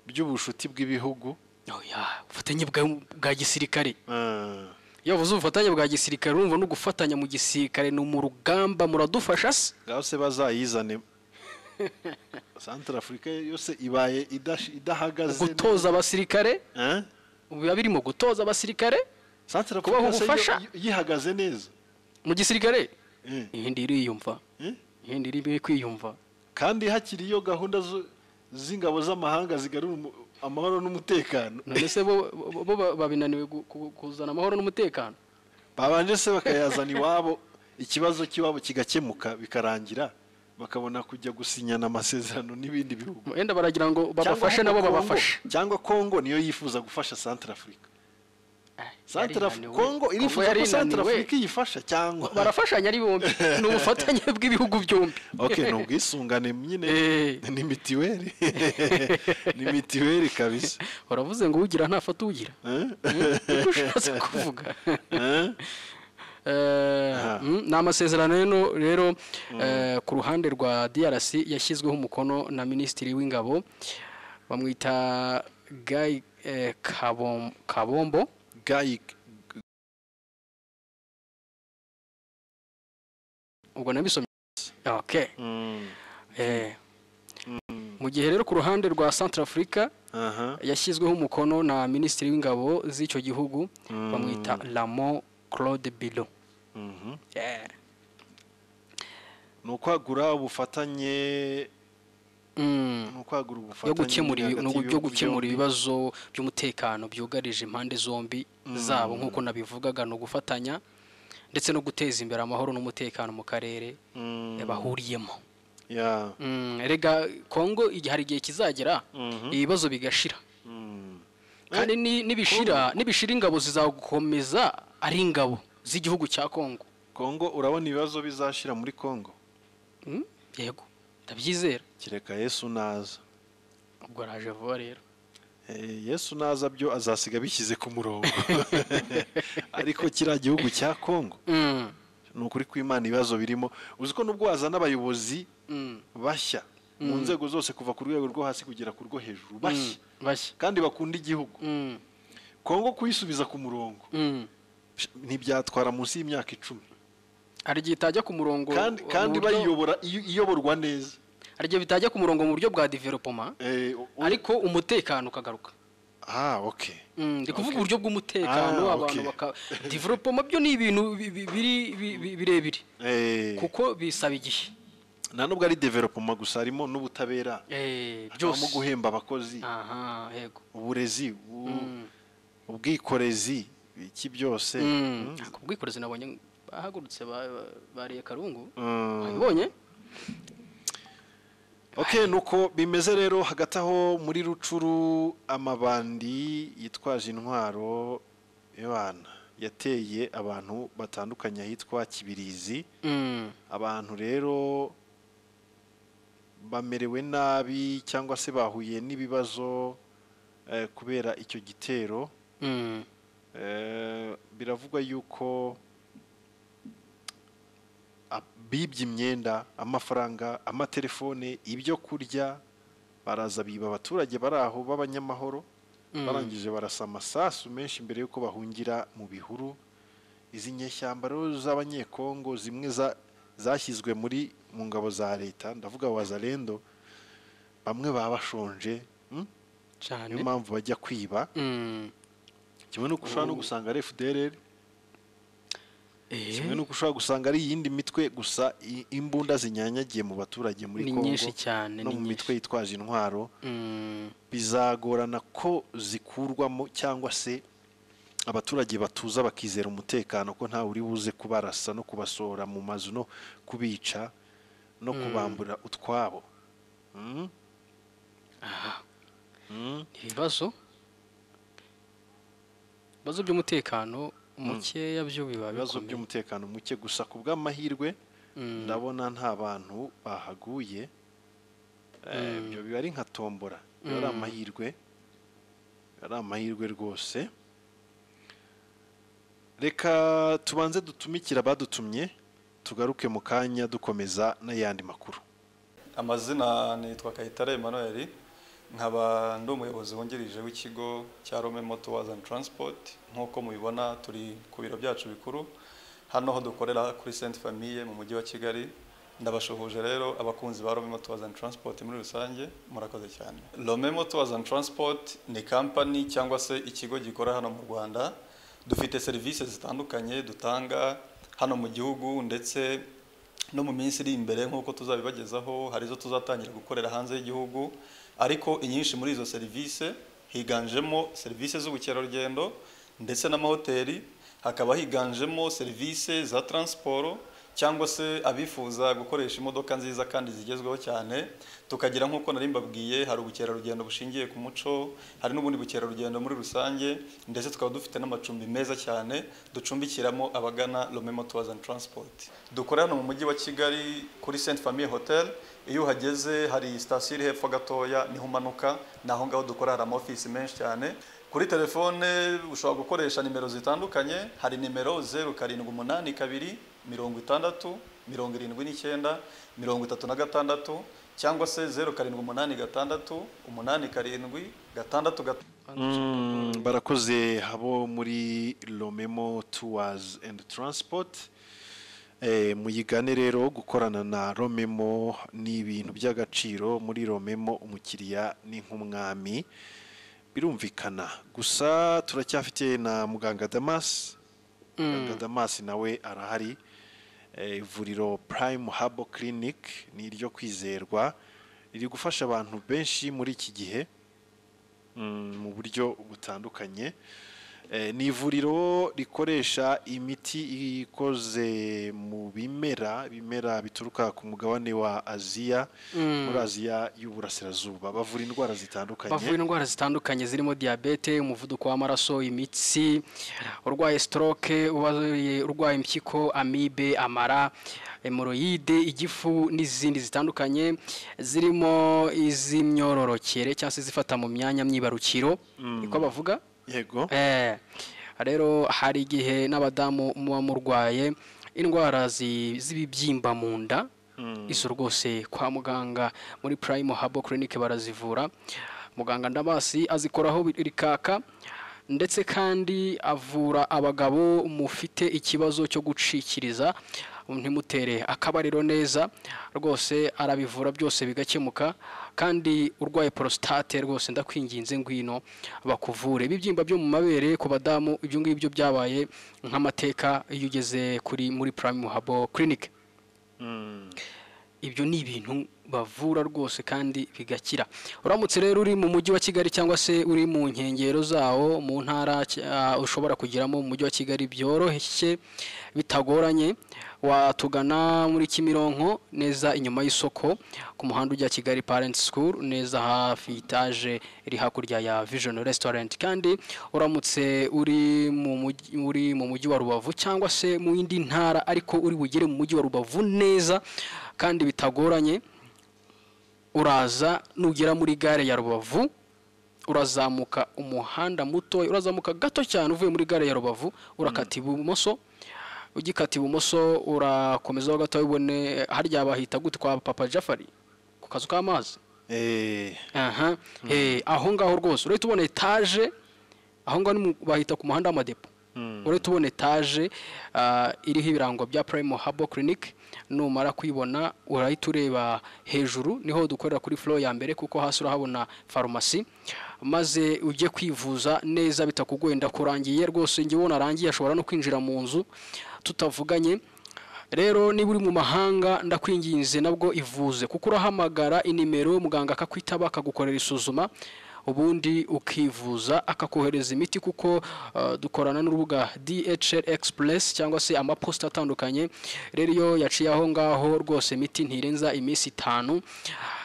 Speaker 1: by'ubushuti bw'ibihugu
Speaker 2: oya, ubufatanye bwa- bwa gisirikare
Speaker 1: Ah,
Speaker 2: iyo bavuze ubufatanye bwa gisirikare urumva no gufatanya mu gisirikare ni mu rugamba muradufasha se
Speaker 1: ngaho se bazayizane centre afurika yose ibaye idash- idahagaze
Speaker 2: gutoza abasirikare
Speaker 1: Eh?
Speaker 2: biba biri mu gutoza abasirikare
Speaker 1: Centre
Speaker 2: Kubaha
Speaker 1: Africa se
Speaker 2: ubufasha?
Speaker 1: yo- yihagaze neza
Speaker 2: mu gisirikare
Speaker 1: Eh,
Speaker 2: ihindi iriyumva
Speaker 1: eh.
Speaker 2: ihindi iri kwiyumva
Speaker 1: kandi hakiri iyo gahunda zo- z'ingabo z'amahanga zigarura umu- amahoro n'umutekano
Speaker 2: none se bo bo- bo ba- babinaniwe gu- ku- kuzana amahoro n'umutekano
Speaker 1: babanje se bakayazana iwabo ikibazo cy'iwabo kigakemuka bikarangira bakabona kujya gusinyana amasezerano n'ibindi bihugu
Speaker 2: wenda baragira ngo babafashe
Speaker 1: Cyangwa
Speaker 2: nabo
Speaker 1: Congo-
Speaker 2: babafashe
Speaker 1: cyangwa kongo niyo yifuza gufasha centre africa centre Af-
Speaker 2: Yarinaniwe.
Speaker 1: kongo irifuza
Speaker 2: Congo
Speaker 1: ko centre
Speaker 2: yarinaniwe.
Speaker 1: africa iyifasha cyangwa
Speaker 2: barafashanya ari bombi ni ubufatanye bw'ibihugu byombi
Speaker 1: okay ni ubwisungane nyine
Speaker 2: Eh,
Speaker 1: ni mitiweli ni mitiweli kabisa
Speaker 2: waravuze ngo ugira ntafata uwugira nibyo ushatse kuvuga
Speaker 1: Eh?
Speaker 2: Eh,
Speaker 1: Aha.
Speaker 2: mm, ni amasezerano rero rero eh, ku ruhande rwa drc yashyizweho umukono na minisitiri w'ingabo bamwita guy eh, Kabom- kabombo
Speaker 1: Guy
Speaker 2: ubwo nabisomye okay Eh, mu gihe rero ku ruhande rwa Centrafrica
Speaker 1: aha
Speaker 2: yashyizweho umukono na minisitiri w'ingabo z'icyo gihugu bamwita Lamont Claude Bilo
Speaker 1: Mhm.
Speaker 2: Yeah.
Speaker 1: ni ukwagura ubufatanye
Speaker 2: Mm.
Speaker 1: ni ukwagura ubufatanye
Speaker 2: yo gukemura ibi-
Speaker 1: hagati
Speaker 2: no- byo
Speaker 1: y'ibihugu
Speaker 2: gukemura
Speaker 1: byombi.
Speaker 2: ibibazo by'umutekano byugarije impande zombi zabo nk'uko nabivugaga ni ugufatanya ndetse no guteza imbere amahoro n'umutekano mu karere
Speaker 1: Mm,
Speaker 2: bahuriyemo
Speaker 1: yeah,
Speaker 2: Mm, erega kongo igi- hari igihe kizagera
Speaker 1: mhm,
Speaker 2: ibibazo bigashira
Speaker 1: mm.
Speaker 2: kandi ni- nibishira nibishira ingabo zizagukomeza ari ingabo z'igihugu cya kongo
Speaker 1: kongo urabona ibibazo bizashira muri kongo
Speaker 2: Mm, yego ndabyizera
Speaker 1: kereka yesu naza
Speaker 2: ubwo araje vuba rero
Speaker 1: Eh, yesu naza byo azasiga bishyize ku murongo ariko kiriya gihugu cya kongo
Speaker 2: Mm,
Speaker 1: ni ukuri kw'imana ibibazo birimo uzi ko nubwo wazana abayobozi
Speaker 2: mm,
Speaker 1: bashya mu
Speaker 2: Mm.
Speaker 1: nzego zose kuva ku rwego rwo hasi kugera ku rwo hejuru bashya
Speaker 2: mm, bashya
Speaker 1: kandi bakunda igihugu
Speaker 2: Mm,
Speaker 1: kongo kuyisubiza ku murongo
Speaker 2: mm.
Speaker 1: ntibyatwara munsi y'imyaka icumi
Speaker 2: hari igihe itajya ku murongo
Speaker 1: kandi kandi
Speaker 2: mu buryo-
Speaker 1: bayiyobora iyo- iyoborwa neza
Speaker 2: hari igihe bitajya ku murongo mu buryo bwa developoma
Speaker 1: Eh, u- u-
Speaker 2: ariko umutekano ukagaruka
Speaker 1: ah okay
Speaker 2: Mm, ndi kuvuga
Speaker 1: Okay.
Speaker 2: uburyo bw'umutekano
Speaker 1: Ah,
Speaker 2: abantu
Speaker 1: okay.
Speaker 2: baka developoma byo ni ibintu bi- bi- biri bi- bi- birebire
Speaker 1: Eh,
Speaker 2: kuko bisaba igihe
Speaker 1: nta nubwo ari developoma gusa harimo n'ubutabera
Speaker 2: Eh,
Speaker 1: byose
Speaker 2: byose
Speaker 1: guhemba abakozi
Speaker 2: aha yego
Speaker 1: uburezi u-
Speaker 2: Mm,
Speaker 1: ubwikorezi iki byose
Speaker 2: mm.
Speaker 1: Mm.
Speaker 2: ku bwikorezi nabonye bahagurutse ba- ba- bariye karungu
Speaker 1: Mm.
Speaker 2: wabibonye
Speaker 1: Okay, nuko bimeze rero hagati aho muri rucuru amabandi yitwaje intwaro y'abana yateye abantu batandukanye ahitwa kibirizi
Speaker 2: Mm,
Speaker 1: abantu rero bamerewe nabi cyangwa se bahuye n'ibibazo eh, kubera icyo gitero
Speaker 2: mm.
Speaker 1: Eh, biravugwa yuko a- bibye imyenda amafaranga amatelefone ibyo kurya baraza biba abaturage bari aho b'abanyamahoro
Speaker 2: Mm.
Speaker 1: barangije barasa amasasu menshi mbere y'uko bahungira mu bihuru izi nyeshyamba rero z'abanyekongo zimwe za- zashyizwe muri mu ngabo za leta ndavuga wazarendo bamwe baba bashonje mm?
Speaker 2: cyane
Speaker 1: niyo mpamvu bajya kwiba
Speaker 2: Mm.
Speaker 1: kimwe n'uko ushobora no gusanga ari FDLR
Speaker 2: Eh,
Speaker 1: kimwe n'uko ushobora gusanga ari iyindi mitwe gusa i- imbunda zinyanyagiye mu baturage muri
Speaker 2: ni
Speaker 1: kongo
Speaker 2: nyinshi cyane
Speaker 1: no
Speaker 2: ni
Speaker 1: mu
Speaker 2: nyinshi.
Speaker 1: mitwe yitwaje intwaro
Speaker 2: Mm.
Speaker 1: bizagorana ko zikurwamo cyangwa se abaturage batuza bakizera umutekano ko ntawe uri buze kubarasa no kubasohora mu mazu no kubica no kubambura utwabo Mm?
Speaker 2: aha
Speaker 1: Mm?
Speaker 2: ibibazo ibibazo by'umutekano mukeya byo biba
Speaker 1: ibibazo
Speaker 2: bikomeye
Speaker 1: by'umutekano muke gusa ku bw'amahirwe
Speaker 2: Mm,
Speaker 1: ndabona nta bantu bahaguye Eh, ibyo biba ari nka tombora biba ari
Speaker 2: Mm.
Speaker 1: amahirwe biba ari amahirwe rwose reka tubanze dutumikira abadutumye tugaruke mu kanya dukomeza n'ayandi makuru
Speaker 4: amazina nitwa kayitare emmanuel nkaba ndi umuyobozi wungirije w'ikigo cya rome motowazi andi taransipoti nk'uko mubibona turi ku biro byacu bikuru hano ho dukorera kuri senti famiye mu mujyi wa kigali ndabashuhuje rero abakunzi ba rome motowazi andi taransipoti muri rusange murakoze cyane rome motowazi andi taransipoti ni kampani cyangwa se ikigo gikorera hano mu rwanda dufite serivisi zitandukanye dutanga hano mu gihugu ndetse no mu minsi iri imbere nk'uko tuzabibagezaho hari izo tuzatangira gukorera hanze y'igihugu ariko inyinshi muri izo serivisi higanjemo serivisi z'ubukerarugendo ndetse n'amahoteli hakaba higanjemo serivisi za taransiporo cyangwa se abifuza gukoresha imodoka nziza kandi zigezweho cyane tukagira nk'uko nari mbabwiye hari ubukerarugendo bushingiye ku muco hari n'ubundi bukerarugendo muri rusange ndetse tukaba dufite n'amacumbi meza cyane ducumbikiramo abagana Lome Motors and Transport dukora hano mu mujyi wa Kigali kuri Saint Famille Hotel iyo uhageze hari sitasiyo iri hepfo gatoya niho umanuka ni aho ngaho dukora hari amafisi menshi cyane kuri telefone ushobora gukoresha nimero zitandukanye hari nimero zeru karindwi umunani kabiri mirongo itandatu mirongo irindwi n'icyenda mirongo itatu na gatandatu cyangwa se zeru karindwi umunani gatandatu umunani karindwi gatandatu gatandatu
Speaker 1: Mm, barakoze abo muri Lomemo Tours and Transport eh, muyigane rero gukorana na Lomemo ni ibintu by'agaciro muri Lomemo umukiriya ni nk'umwami birumvikana gusa turacyafite na muganga Damas muganga Damas nawe arahari eh, ivuriro Prime Habo Clinic ni iryo kwizerwa riri gufasha abantu benshi muri iki gihe mm, mu buryo butandukanye Eh, ni ivuriro rikoresha imiti ikoze mu bimera ibimera bituruka ku mugabane wa aziya muri aziya y'uburasirazuba bavura indwara zitandukanye
Speaker 2: bavura indwara zitandukanye zirimo diyabete umuvuduko w'amaraso imitsi urwaye stroke ubaye urwaye impyiko amibe amara hemoroyide igifu n'izindi zitandukanye zirimo iz'imyororokere cyangwa se zifata mu myanya myibarukiro niko bavuga
Speaker 1: yego
Speaker 2: Eh, rero hari igihe n'abadamu muba murwaye indwara zi- z'ibibyimba mu nda izo rwose kwa muganga muri Prime Habo Clinic barazivura muganga ndabasi azikoraho rikaka ndetse kandi avura abagabo mufite ikibazo cyo gucikiriza ntimutere akabariro neza rwose arabivura byose bigakemuka kandi urwaye prostate rwose ndakwinginze ngwino bakuvure ibibyimba byo mu mabere ku badamu ibyo ngibyo byabaye nk'amateka iyo ugeze kuri muri Prime Habo Clinic
Speaker 1: Mm.
Speaker 2: ibyo ni ibintu bavura rwose kandi bigakira uramutse rero uri mu mujyi wa kigali cyangwa se uri mu nkengero zawo mu ntara ki- ah, ushobora kugeramo mu mujyi wa kigali byoroshye bitagoranye watugana muri kimironko neza inyuma y'isoko ku muhanda ujya kigali parent school neza hafi itaje iri hakurya ya vision restaurant kandi uramutse uri mu mujyi uri mu mujyi wa rubavu cyangwa se mu yindi ntara ariko uri bugere mu mujyi wa rubavu neza kandi bitagoranye uraza nugera muri gare ya rubavu urazamuka umuhanda mutoya urazamuka gato cyane uvuye muri gare ya rubavu urakata ibumoso ugikata ibumoso urakomezaho gato ubone harya bahita gute kwa papa jafari ku kazu k'amazi
Speaker 1: Eh,
Speaker 2: aha eh, aho ngaho rwose urahita ubona etaje aho ngaho ni mu- bahita ku muhanda w'amadepo
Speaker 1: mm.
Speaker 2: urahita ubona etaje ah, iriho ibirango bya Prime Habo Clinic numara kuyibona urahita ureba hejuru niho dukorera kuri floor ya mbere kuko hasi urahabona farumasi maze ujye kwivuza neza bitakugoye ndakurangiye rwose njye ubona arangiye ashobora no kwinjira mu nzu tutavuganye rero niba uri mu mahanga ndakwinginze nabwo ivuze kuko urahamagara inimero muganga akakwitaba akagukorera isuzuma ubundi ukivuza akakohereza imiti kuko uh, dukorana n'urubuga DHL Express cyangwa se amaposita atandukanye rero iyo yaciye aho ngaho rwose imiti ntirenza iminsi itanu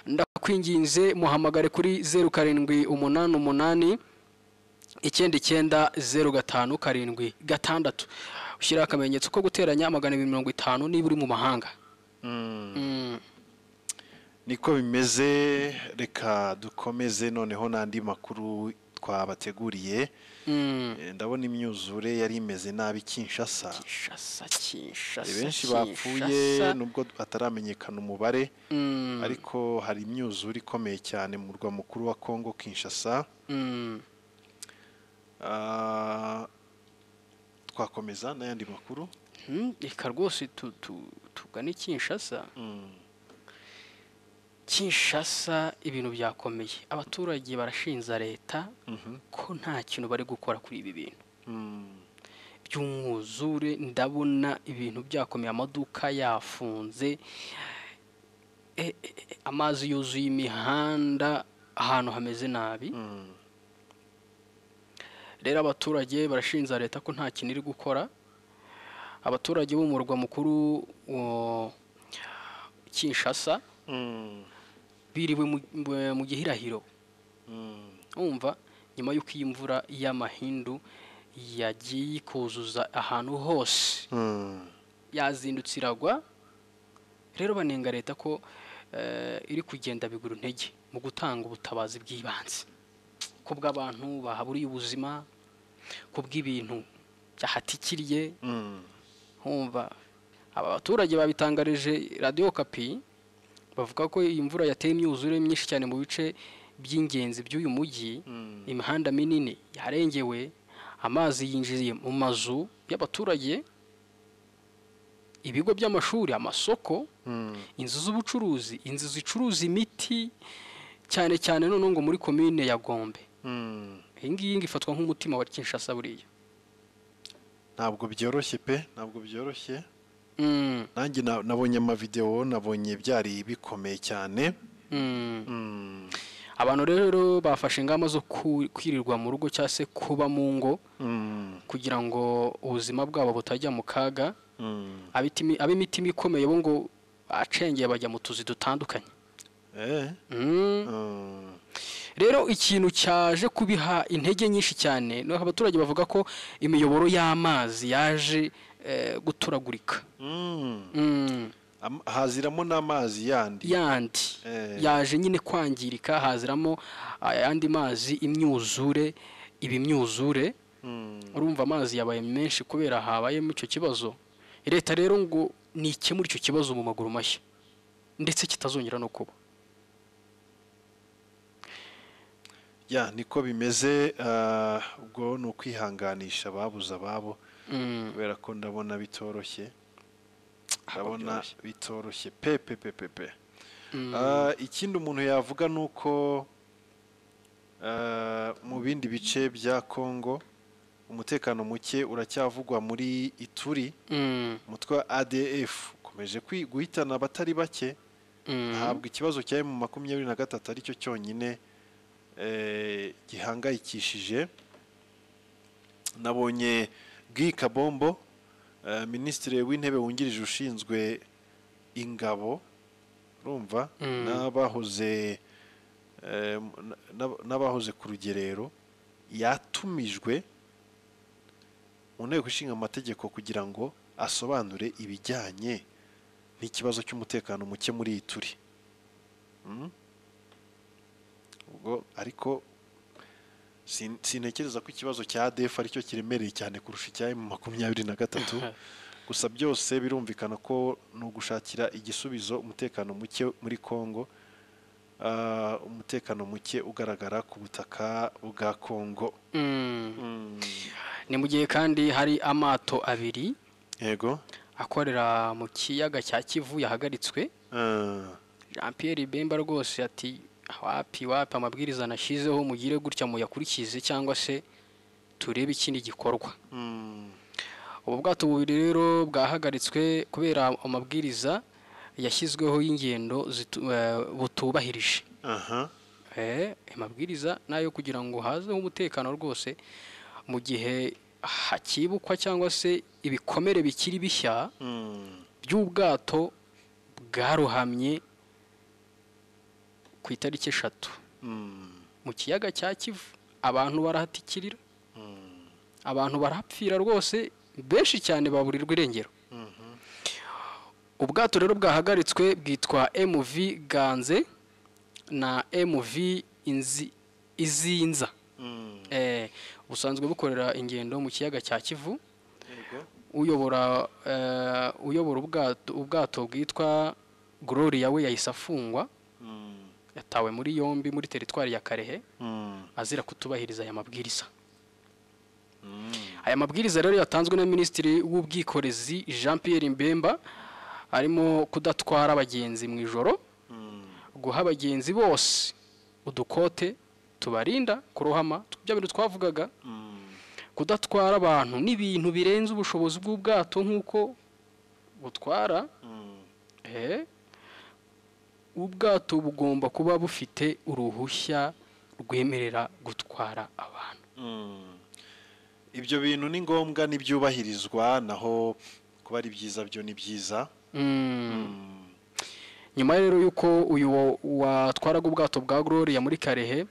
Speaker 2: ndakwinginze muhamagare kuri zeru karindwi umunani umunani icyenda icyenda zeru gatanu karindwi gatandatu ushyiraho akamenyetso ko guteranya magana abiri mirongo itanu niba uri mu mahanga Mm.
Speaker 1: niko bimeze reka dukomeze noneho n'andi makuru twabateguriye
Speaker 2: Mm.
Speaker 1: Eh, ndabona imyuzure yari imeze nabi kinshasa
Speaker 2: kinshasa kinshasa
Speaker 1: Hari benshi bapfuye
Speaker 2: Kinshasa.
Speaker 1: nubwo hataramenyekana umubare
Speaker 2: Mm.
Speaker 1: ariko hari imyuzure ikomeye cyane mu murwa mukuru wa kongo kinshasa
Speaker 2: Mm.
Speaker 1: Ah, twakomeza n'ayandi makuru
Speaker 2: Mm, reka rwose tu- tu- tugane kinshasa
Speaker 1: Mm.
Speaker 2: kinshasa ibintu byakomeye abaturage barashinza leta
Speaker 1: Mhm.
Speaker 2: ko nta kintu bari gukora kuri ibi bintu
Speaker 1: Mm.
Speaker 2: by'umwuzure ndabona ibintu byakomeye amaduka yafunze e- e- e- amazi yuzuye imihanda ahantu hameze nabi
Speaker 1: Mm.
Speaker 2: rero abaturage barashinja leta ko nta kintu iri gukora abaturage bo mu murwa mukuru wa kinshasa
Speaker 1: Mm.
Speaker 2: biriwe mu- mu- mu gihirahiro
Speaker 1: Mm.
Speaker 2: umva nyuma y'uko iyi mvura y'amahindu yagiye ikuzuza ahantu hose
Speaker 1: Mm.
Speaker 2: yazindutse iragwa rero banenga leta ko eh, iri kugenda bigura intege mu gutanga ubutabazi bw'ibanze ku bw'abantu bahaburiye ubuzima ku bw'ibintu byahatikiriye
Speaker 1: Mm.
Speaker 2: humva aba baturage babitangarije radiyo kapi bavuga ko iyi mvura yateye imyuzure myinshi cyane mu bice by'ingenzi by'uyu mujyi
Speaker 1: Mm.
Speaker 2: imihanda minini yarengewe amazi yinjiriye mu mazu y'abaturage ibigo by'amashuri amasoko
Speaker 1: Mm.
Speaker 2: inzu z'ubucuruzi inzu zicuruza imiti cyane cyane noneho ngo muri komine ya gombe
Speaker 1: Mm.
Speaker 2: iyi ngiyi ngo ifatwa nk'umutima wa kinshasa buriya
Speaker 1: ntabwo byoroshye pe ntabwo byoroshye
Speaker 2: Mm,
Speaker 1: nanjye na- nabonye amavidewo nabonye byari bikomeye cyane
Speaker 2: mm.
Speaker 1: Mm,
Speaker 2: abantu rero bafashe ingamba zo ku- kwirirwa mu rugo cyangwa se kuba mu ngo
Speaker 1: mm,
Speaker 2: kugira ngo ubuzima bwabo butajya mu kaga
Speaker 1: mm.
Speaker 2: ab'itimi- ab'imitima ikomeye bo ngo acengeye bajya mu tuzi dutandukanye
Speaker 1: Eh,
Speaker 2: Mm.
Speaker 1: mm,
Speaker 2: rero ikintu cyaje kubiha intege nyinshi cyane ni abaturage bavuga ko imiyoboro y'amazi yaje eh, guturagurika
Speaker 1: mm.
Speaker 2: Mm.
Speaker 1: Am- haziramo n'amazi yandi
Speaker 2: yandi
Speaker 1: Eh.
Speaker 2: yaje nyine kwangirika haziramo ayandi mazi imyuzure ibimyuzure
Speaker 1: Mm,
Speaker 2: urumva amazi yabaye menshi kubera habayemo icyo kibazo leta rero ngo nikemure icyo kibazo mu maguru mashya ndetse kitazongera no kuba
Speaker 1: ya niko bimeze ah, ubwo ni ukwihanganisha ababuze ababo
Speaker 2: Mm.
Speaker 1: kubera ko ndabona bitoroshye ndabona bitoroshye pe pe pe pe pe
Speaker 2: Mm.
Speaker 1: Ah, ikindi umuntu yavuga ni uko ah, mu bindi bice bya congo umutekano muke uracyavugwa muri ituri
Speaker 2: Mm.
Speaker 1: umutwe wa adf ukomeje kwi- guhitana abatari bake
Speaker 2: Mm.
Speaker 1: ntabwo ikibazo cya emu makumyabiri na gatatu aricyo cyonyine eh, gihangayikishije nabonye Guy kabombo eh, minisitiri w'intebe wungirije ushinzwe ingabo urumva
Speaker 2: Mm.
Speaker 1: n'abahoze eh, n- n'ab- n'abahoze ku rugerero yatumijwe mu nteko ishinga amategeko kugira ngo asobanure ibijyanye n'ikibazo cy'umutekano muke muri iyi turi Mm. ubwo ariko sin- sintekereza ko ikibazo cya ADF aricyo kiremereye cyane kurusha icya M makumyabiri na gatatu gusa byose birumvikana ko ni ugushakira igisubizo umutekano muke muri Congo Ah, umutekano muke ugaragara ku butaka bwa Congo
Speaker 2: Mm.
Speaker 1: Mm.
Speaker 2: ni mu gihe kandi hari amato abiri
Speaker 1: yego
Speaker 2: akorera mu kiyaga cya kivu yahagaritswe
Speaker 1: Ah,
Speaker 2: jean pierre bemba rwose ati wapi wapi amabwiriza nashyizeho mugire gutya muyakurikize cyangwa se turebe ikindi gikorwa
Speaker 1: mm.
Speaker 2: ubu bwato bubiri rero bwahagaritswe kubera amabwiriza yashyizweho y'ingendo zitu- eh, butubahirije
Speaker 1: aha
Speaker 2: Eh, amabwiriza nayo kugira ngo hazeho umutekano rwose mu gihe hakibukwa cyangwa se ibikomere bikiri bishya
Speaker 1: Mm.
Speaker 2: by'ubwato bwarohamye ku itariki eshatu
Speaker 1: Mm.
Speaker 2: mu kiyaga cya kivu abantu barahatikirira
Speaker 1: Mm.
Speaker 2: abantu barahapfira rwose benshi cyane baburirwa irengero
Speaker 1: Mhm.
Speaker 2: ubwato rero bwahagaritswe bwitwa mv ganze na mv Inzi- izinza
Speaker 1: Mm.
Speaker 2: Eh, busanzwe bukorera ingendo mu kiyaga cya kivu
Speaker 1: yego
Speaker 2: uyobora eh, uyobora ubwato ubwato bwitwa gloria we yahise afungwa
Speaker 1: Mm.
Speaker 2: yatawe muri yombi muri teritwari ya karehe
Speaker 1: Mm.
Speaker 2: azira kutubahiriza aya mabwiriza
Speaker 1: Mm.
Speaker 2: aya mabwiriza rero yatanzwe na minisitiri w'ubwikorezi jean pierre mbemba arimo kudatwara abagenzi mu ijoro
Speaker 1: Mm.
Speaker 2: guha abagenzi bose udukote tubarinda kurohama bya bintu twavugaga
Speaker 1: Mm.
Speaker 2: kudatwara abantu n'ibintu birenze ubushobozi bw'ubwato nk'uko butwara
Speaker 1: Mm.
Speaker 2: eh, ubwato bugomba kuba bufite uruhushya rwemerera gutwara abantu
Speaker 1: Mm. ibyo bintu ni ngombwa ntibyubahirizwa naho kuba ari byiza byo ni byiza
Speaker 2: Mm.
Speaker 1: Mm.
Speaker 2: nyuma rero y'uko uyu wa- watwaraga ubwato bwa gloria muri karehe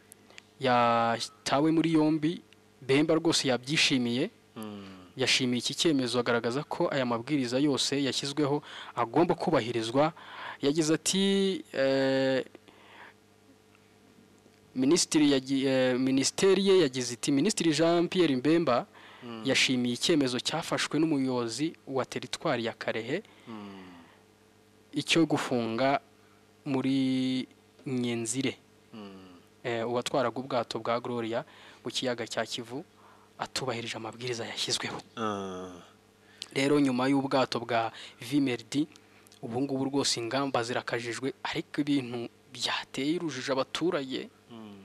Speaker 2: yatawe muri yombi bemba rwose yabyishimiye
Speaker 1: Mm.
Speaker 2: yashimiye iki cyemezo agaragaza ko aya mabwiriza yose yashyizweho agomba kubahirizwa yagize ati eh, minisitiri yagi- eh, minisiteri ye yagize iti minisitiri jean pierre mbemba yashimiye icyemezo cyafashwe n'umuyobozi wa teritwari ya karehe
Speaker 1: Mm.
Speaker 2: icyo gufunga muri nyenzire
Speaker 1: Mm.
Speaker 2: eh, uwatwaraga ubwato bwa gloria mu kiyaga cya kivu atubahirije amabwiriza yashyizweho
Speaker 1: Ah.
Speaker 2: rero nyuma y'ubwato bwa vimerdi ubu ngubu rwose ingamba zirakajijwe ariko ibintu byateye urujijo abaturage
Speaker 1: Mm.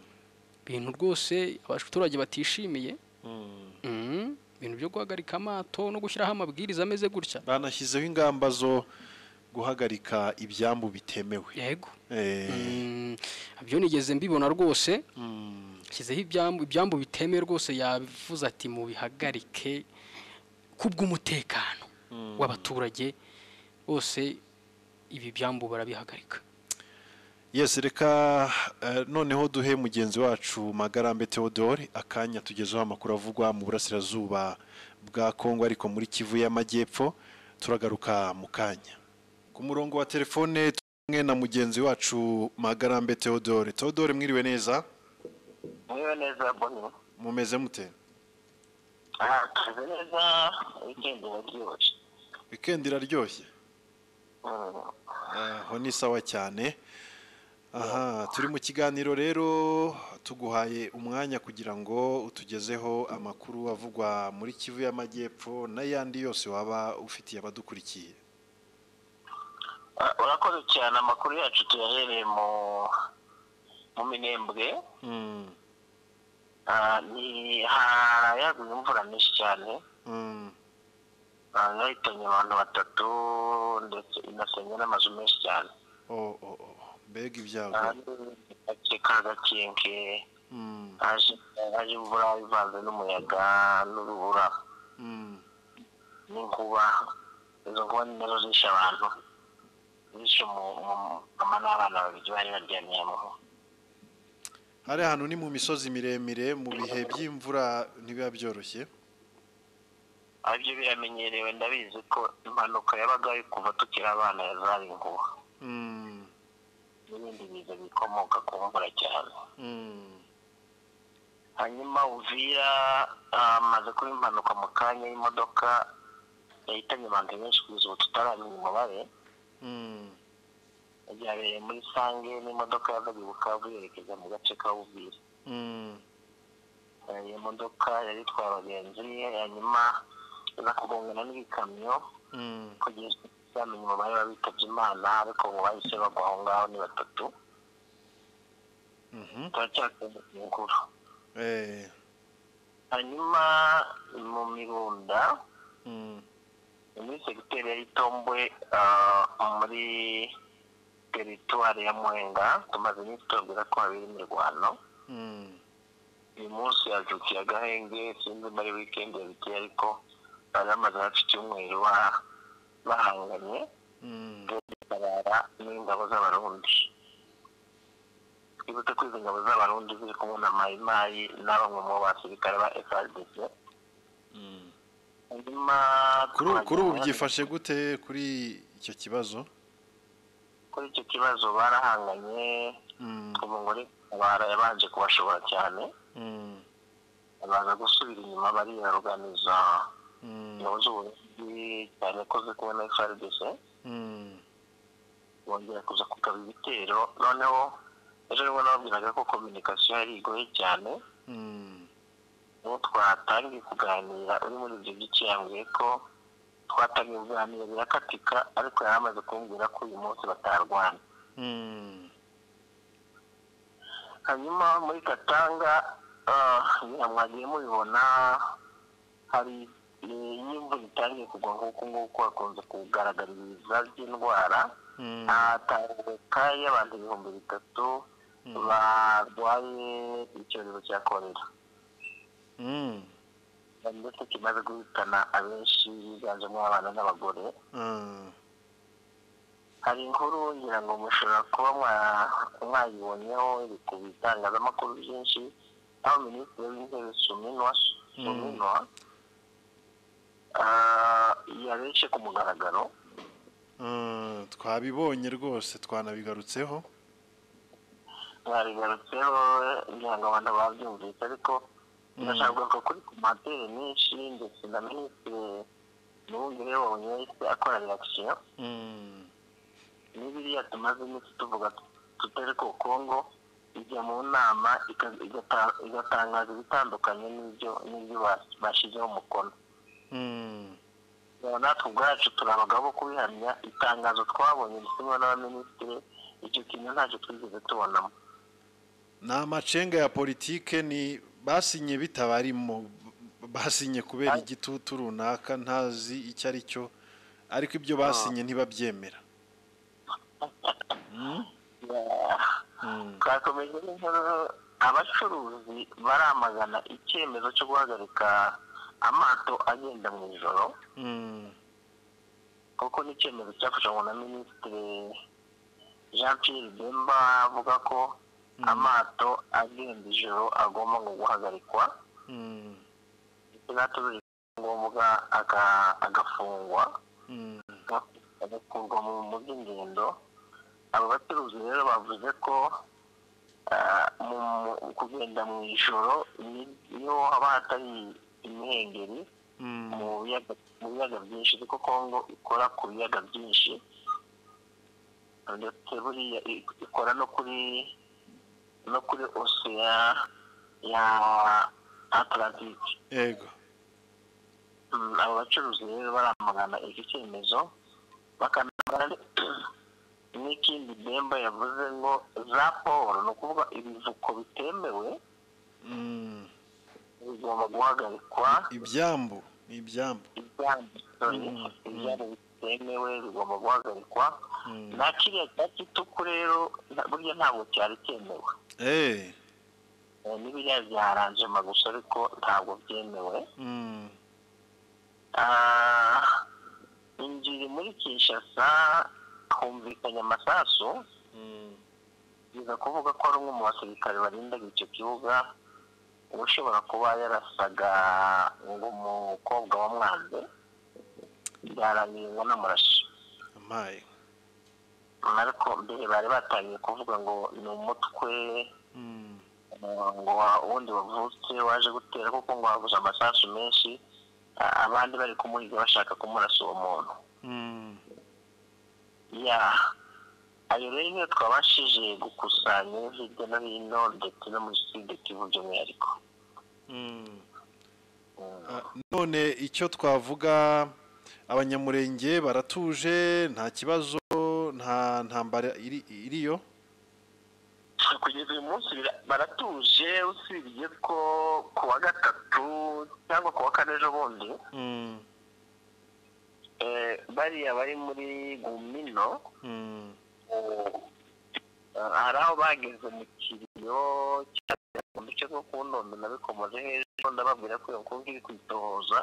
Speaker 2: ibintu rwose abaturage batishimiye
Speaker 1: Mm.
Speaker 2: mm, ibintu byo guhagarika amato no gushyiraho amabwiriza ameze gutya
Speaker 1: banashyizeho ingamba zo guhagarika ibyambu bitemewe
Speaker 2: yego
Speaker 1: Eh,
Speaker 2: Mm, byo nigeze mbibona rwose
Speaker 1: mm,
Speaker 2: shyizeho ibyambu ibyambu bitemewe rwose yabivuze ati mubihagarike kubw'umutekano w'abaturage bose ibi byambu barabihagarika
Speaker 1: yes reka eh, noneho duhe mugenzi wacu magarambe theodore akanya tugezeho amakuru avugwa mu burasirazuba bwa kongo ariko muri kivu y'amajyepfo turagaruka mu kanya ku murongo wa telefone turi kumwe na mugenzi wacu magarambe theodore theodore mwiriwe neza
Speaker 5: mwiwe neza boni
Speaker 1: mumeze mute
Speaker 5: aha tuze neza weekend iraryoshe
Speaker 1: wikendi iraryoshye
Speaker 5: Mm.
Speaker 1: aho ni sawa cyane aha turi mu kiganiro rero tuguhaye umwanya kugira ngo utugezeho amakuru avugwa muri kivu y'amajyepfo n'ayandi yose waba ufitiye abadukurikiye
Speaker 5: Ah, urakoze cyane amakuru yacu tuyahereye mu mu minembwe
Speaker 1: Mm,
Speaker 5: Ah, ni ha- yaguye imvura nyinshi cyane
Speaker 1: mm,
Speaker 5: Ah, yahitanye abantu batatu ndetse inasenya n'amazu menshi cyane
Speaker 1: oh, oh, oh, mbega
Speaker 5: aha
Speaker 1: ibyago
Speaker 5: ni agace ka gakenke
Speaker 1: Mm,
Speaker 5: haje haje imvura ivanze n'umuyaga n'urubura
Speaker 1: mm,
Speaker 5: n'inkuba izo nkuba ni nazo zishe abantu zishe umu- umu- mama n'abana babiri bari baryamyemo
Speaker 1: hari ahantu ni mu misozi miremire mu bihe by'imvura ntibiba byoroshye
Speaker 5: aribyo biramenyerewe ndabizi ko impanuka yabagayo kuva tukiri abana yazaba inkuba
Speaker 1: Mm,
Speaker 5: n'ibindi biza bikomoka ku mvura cyane
Speaker 1: mm,
Speaker 5: hanyuma uvira ah, amaze kuba impanuka mu kanya y'imodoka yahitanye abantu benshi kugeza ubu tutaramenya umubare
Speaker 1: mm,
Speaker 5: byabereye muri sange n'imodoka yavaga i bukavu yerekeza mu gace ka buvira
Speaker 1: mm,
Speaker 5: Eh, iyo modoka yari itwaye abagenzi hanyuma iza kugongana n'ibikamyo
Speaker 1: mm,
Speaker 5: kugeza bamenya umubare w'abitabye imana ariko ubu bahise bagwa aho ngaho ni batatu
Speaker 1: mhm,
Speaker 5: turacyakoze inkuru
Speaker 1: eh,
Speaker 5: hanyuma mu mirunda
Speaker 1: mm,
Speaker 5: ni muri segiteri ya itombwe ah, muri teritwari ya muhenga tumaze iminsi tubabwira ko habera imirwano
Speaker 1: mm,
Speaker 5: uyu munsi yajukiye agahenge sinzi muri wikendi yabiteye ariko bari bamaze hafi icyumweru ba- bahanganye
Speaker 1: mm.
Speaker 5: barara n'ingabo z'abarundi twibutse ko izo ngabo z'abarundi ziri kumwe na mayimayi na bamwe mu basirikare ba frdc hanyuma
Speaker 1: kuri ubu- kuri ubu
Speaker 5: twagiranye-
Speaker 1: byifashe gute kuri icyo kibazo
Speaker 5: kuri icyo kibazo barahanganye
Speaker 1: Mm,
Speaker 5: umugore bara yabanje kubashobora cyane
Speaker 1: mm,
Speaker 5: baza gusubira inyuma bariyaruganiza
Speaker 1: mm,
Speaker 5: ingabo z'uburundi cyane ko ziri kumwe na frdc
Speaker 1: mm,
Speaker 5: bongera kuza kugaba ibitero noneho ejo nibwo nababwiraga ko kominikasiyo yari igoye cyane
Speaker 1: mm,
Speaker 5: uwo twatangiye kuganira uri muri ibyo byiciro yambwiye ko twatangiye kuganira birakatika ariko yari amaze kumbwira ko uyu munsi batarwana
Speaker 1: mm,
Speaker 5: hanyuma muri katanga ah, nyine mwagiye mubibona hari eh, iyo imvura itangiye kugwa nk'uku nguku hakunze kugaragara ibiza by'indwara
Speaker 1: mm,
Speaker 5: hatanguka y'abantu ibihumbi bitatu
Speaker 1: mm,
Speaker 5: barwaye icyorezo cya korera
Speaker 1: mm,
Speaker 5: ndetse kimaze guhitana abenshi biganjemo abana n'abagore
Speaker 1: ah,
Speaker 5: hari inkuru ngira ngo mushobora kuba mwa- mwayibonyeho iri ku bitangazamakuru byinshi aho minisitiri w'intebe suminwa suminwa ah, yabeshe ku mugaragaro
Speaker 1: ah, twabibonye rwose twanabigarutseho
Speaker 5: mwabigarutseho ngira ngo abantu babyumvise ariko birashobora kugaruka kuri komantere nyinshi ndetse na minisitiri n'ubundi wabonye yahise akora reaction
Speaker 1: Mm,
Speaker 5: n'ibiriya tumaze iminsi tuvuga tutari ku bukungu ijya mu nama ika- igata- igatangaza ibitandukanye n'ibyo n'ibyo bas- bashyizeho umukono
Speaker 1: mm,
Speaker 5: Rero natwe ubwacu turi abagabo bo kubihamya itangazo twabonye risinywa n'abaminisitiri icyo kintu ntacyo twigeze tubonamo
Speaker 1: ni amacenga ya politike ni basinye bitabarimo basinye kubera igitutu runaka ntazi icyo ari cyo ariko ibyo basinye ntibabyemera
Speaker 5: twakomeje nijoro abacuruzi baramagana icyemezo cyo guhagarika amato agenda mu ijoro kuko ni icyemezo cyafashwe na minisitiri jean pierre bemba avuga ko amato agenda ijoro agomba ngo guhagarikwa senateri ngombwa agafungwa agakurwa mu by'ingendo abo bacuruzi rero bavuze ko kugenda mu ijoro niho haba hatari imihengeri mu biyaga byinshi kuko kongo ikora ku biyaga byinshi ndetse buriya ikora no kuri no kuri oseya ya atlantike
Speaker 1: yego
Speaker 5: abo bacuruzi rero baramagana iki cyemezo bakanamagana n'ikindi bemba yavuze ngo za polo ni ukuvuga ibivuko bitemewe bigomba guhagarikwa
Speaker 1: ibyambu ni ibyambu
Speaker 5: ibyabo bitemewe bigomba guhagarikwa na kiriya cya kituku rero burya ntabwo cyari cyemewe
Speaker 1: eee
Speaker 5: n'ibiriya bya aranjema gusa ariko ntabwo byemewe inzu iri muri kinshasa humvikanye amasasu biza kuvuga ko ari umwe mu basirikare barindaga icyo kibuga uba ushobora kuba yarasaga umukobwa wa mwanze byarangiye ngo n'amurashi
Speaker 1: amaye
Speaker 5: ariko mbere bari batangiye kuvuga ngo ni umutwe ngo wundi wavutse waje gutera kuko ngo habuze amasasu menshi abandi bari kumuhiga bashaka kumurasa uwo muntu ya ayo rero niyo twabashije gukusanya hirya no hino ndetse no muri sida kivu by'umwihariko
Speaker 1: none icyo twavuga abanyamurenge baratuje nta kibazo nta ntambara iriyo
Speaker 5: kugeza uyu munsi bira- baratuje usibye ko ku wa gatatu cyangwa ku wa kane ejo bundi eh, bariya bari muri gumino eh, hari aho bageze mu kiriyo mu duce two ku ndombe nabikomoje hejuru ndababwira ko iyo mukobwa iri kwitohoza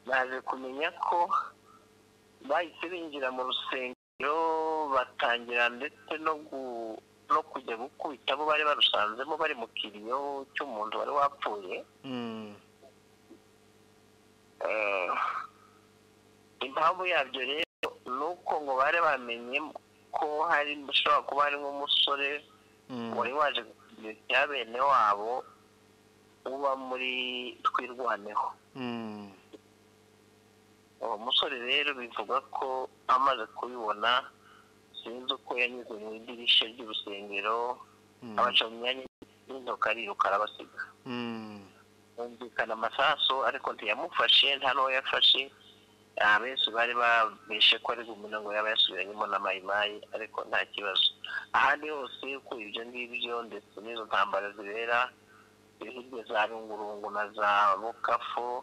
Speaker 5: naje kumenya ko bahise binjira mu rusengero batangira ndetse no gu no kujya gukubita abo bari barusanzemo bari mu kiriyo cy'umuntu wari wapfuye Eh, impamvu yabyo rero ni uko ngo bari bamenye ko hari ushobora kuba harimo umusore wari waje ku kiriyo cya bene wabo uba muri twirwaneho uwo musore rero bivuga ko amaze kubibona sinzi uko yanyuze mu idirishya ry'urusengero abaca mu myanya y'intoki ariruka arabasiga yumvikana amasasu ariko ntiyamufashe nta n'uwo yafashe Ah, benshi bari babeshe ko ari gumina ngo yaba yasubiranyemo na mayimayi ariko nta kibazo ahandi hose ku ibyo ngibyo ndetse n'izo ntambara zibera hirya za rungurungu na za bukafu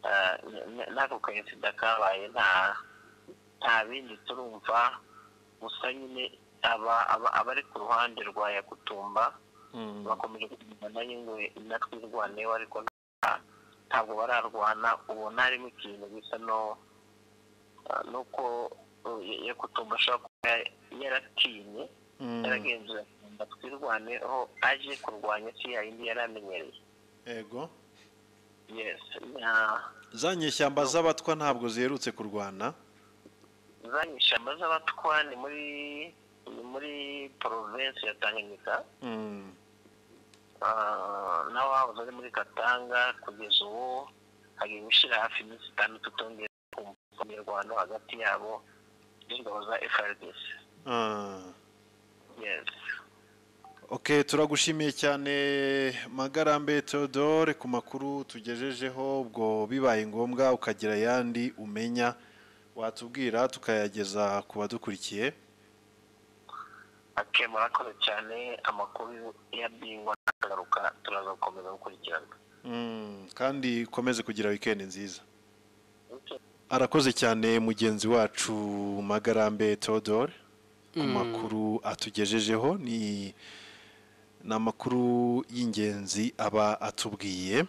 Speaker 5: ah, n- n'ako kayensida kabaye nta nta bindi turumva gusa nyine aba aba- abari ku ruhande rwa yakutumba bakomeje kugumana yewe natwe irwaneho ariko nta- ntabwo bararwana ubona harimo ikintu gisa no ah, nuko uh, ya- yakutumba ashobora kuba yaratinye yaragenzura ngo twirwaneho aje kurwanya si yayindi yari amenyereye
Speaker 1: yego
Speaker 5: yes na-
Speaker 1: za nyeshyamba z'abatwa ntabwo ziherutse kurwana
Speaker 5: zanyishe z'abatwa ni muri ni muri provinsi ya tanganyika Ah, naho hahoze ari muri katanga kugeza ubu hagiye gushyira hafi iminsi itanu tutongera kumva imirwano hagati yabo n'ingabo za frdc
Speaker 1: Ah.
Speaker 5: yes
Speaker 1: ok turagushimiye cyane magarambe Theodore ku makuru tugejejeho ubwo bibaye ngombwa ukagira ayandi umenya watubwira tukayageza ku badukurikiye
Speaker 5: ake murakoze cyane amakuru ya bingwa n'agaruka turaza gukomeza gukurikirana
Speaker 1: kandi ukomeze kugira wikendi nziza arakoze cyane mugenzi wacu magarambe Theodore ku makuru atugejejeho ni ni amakuru y'ingenzi aba atubwiye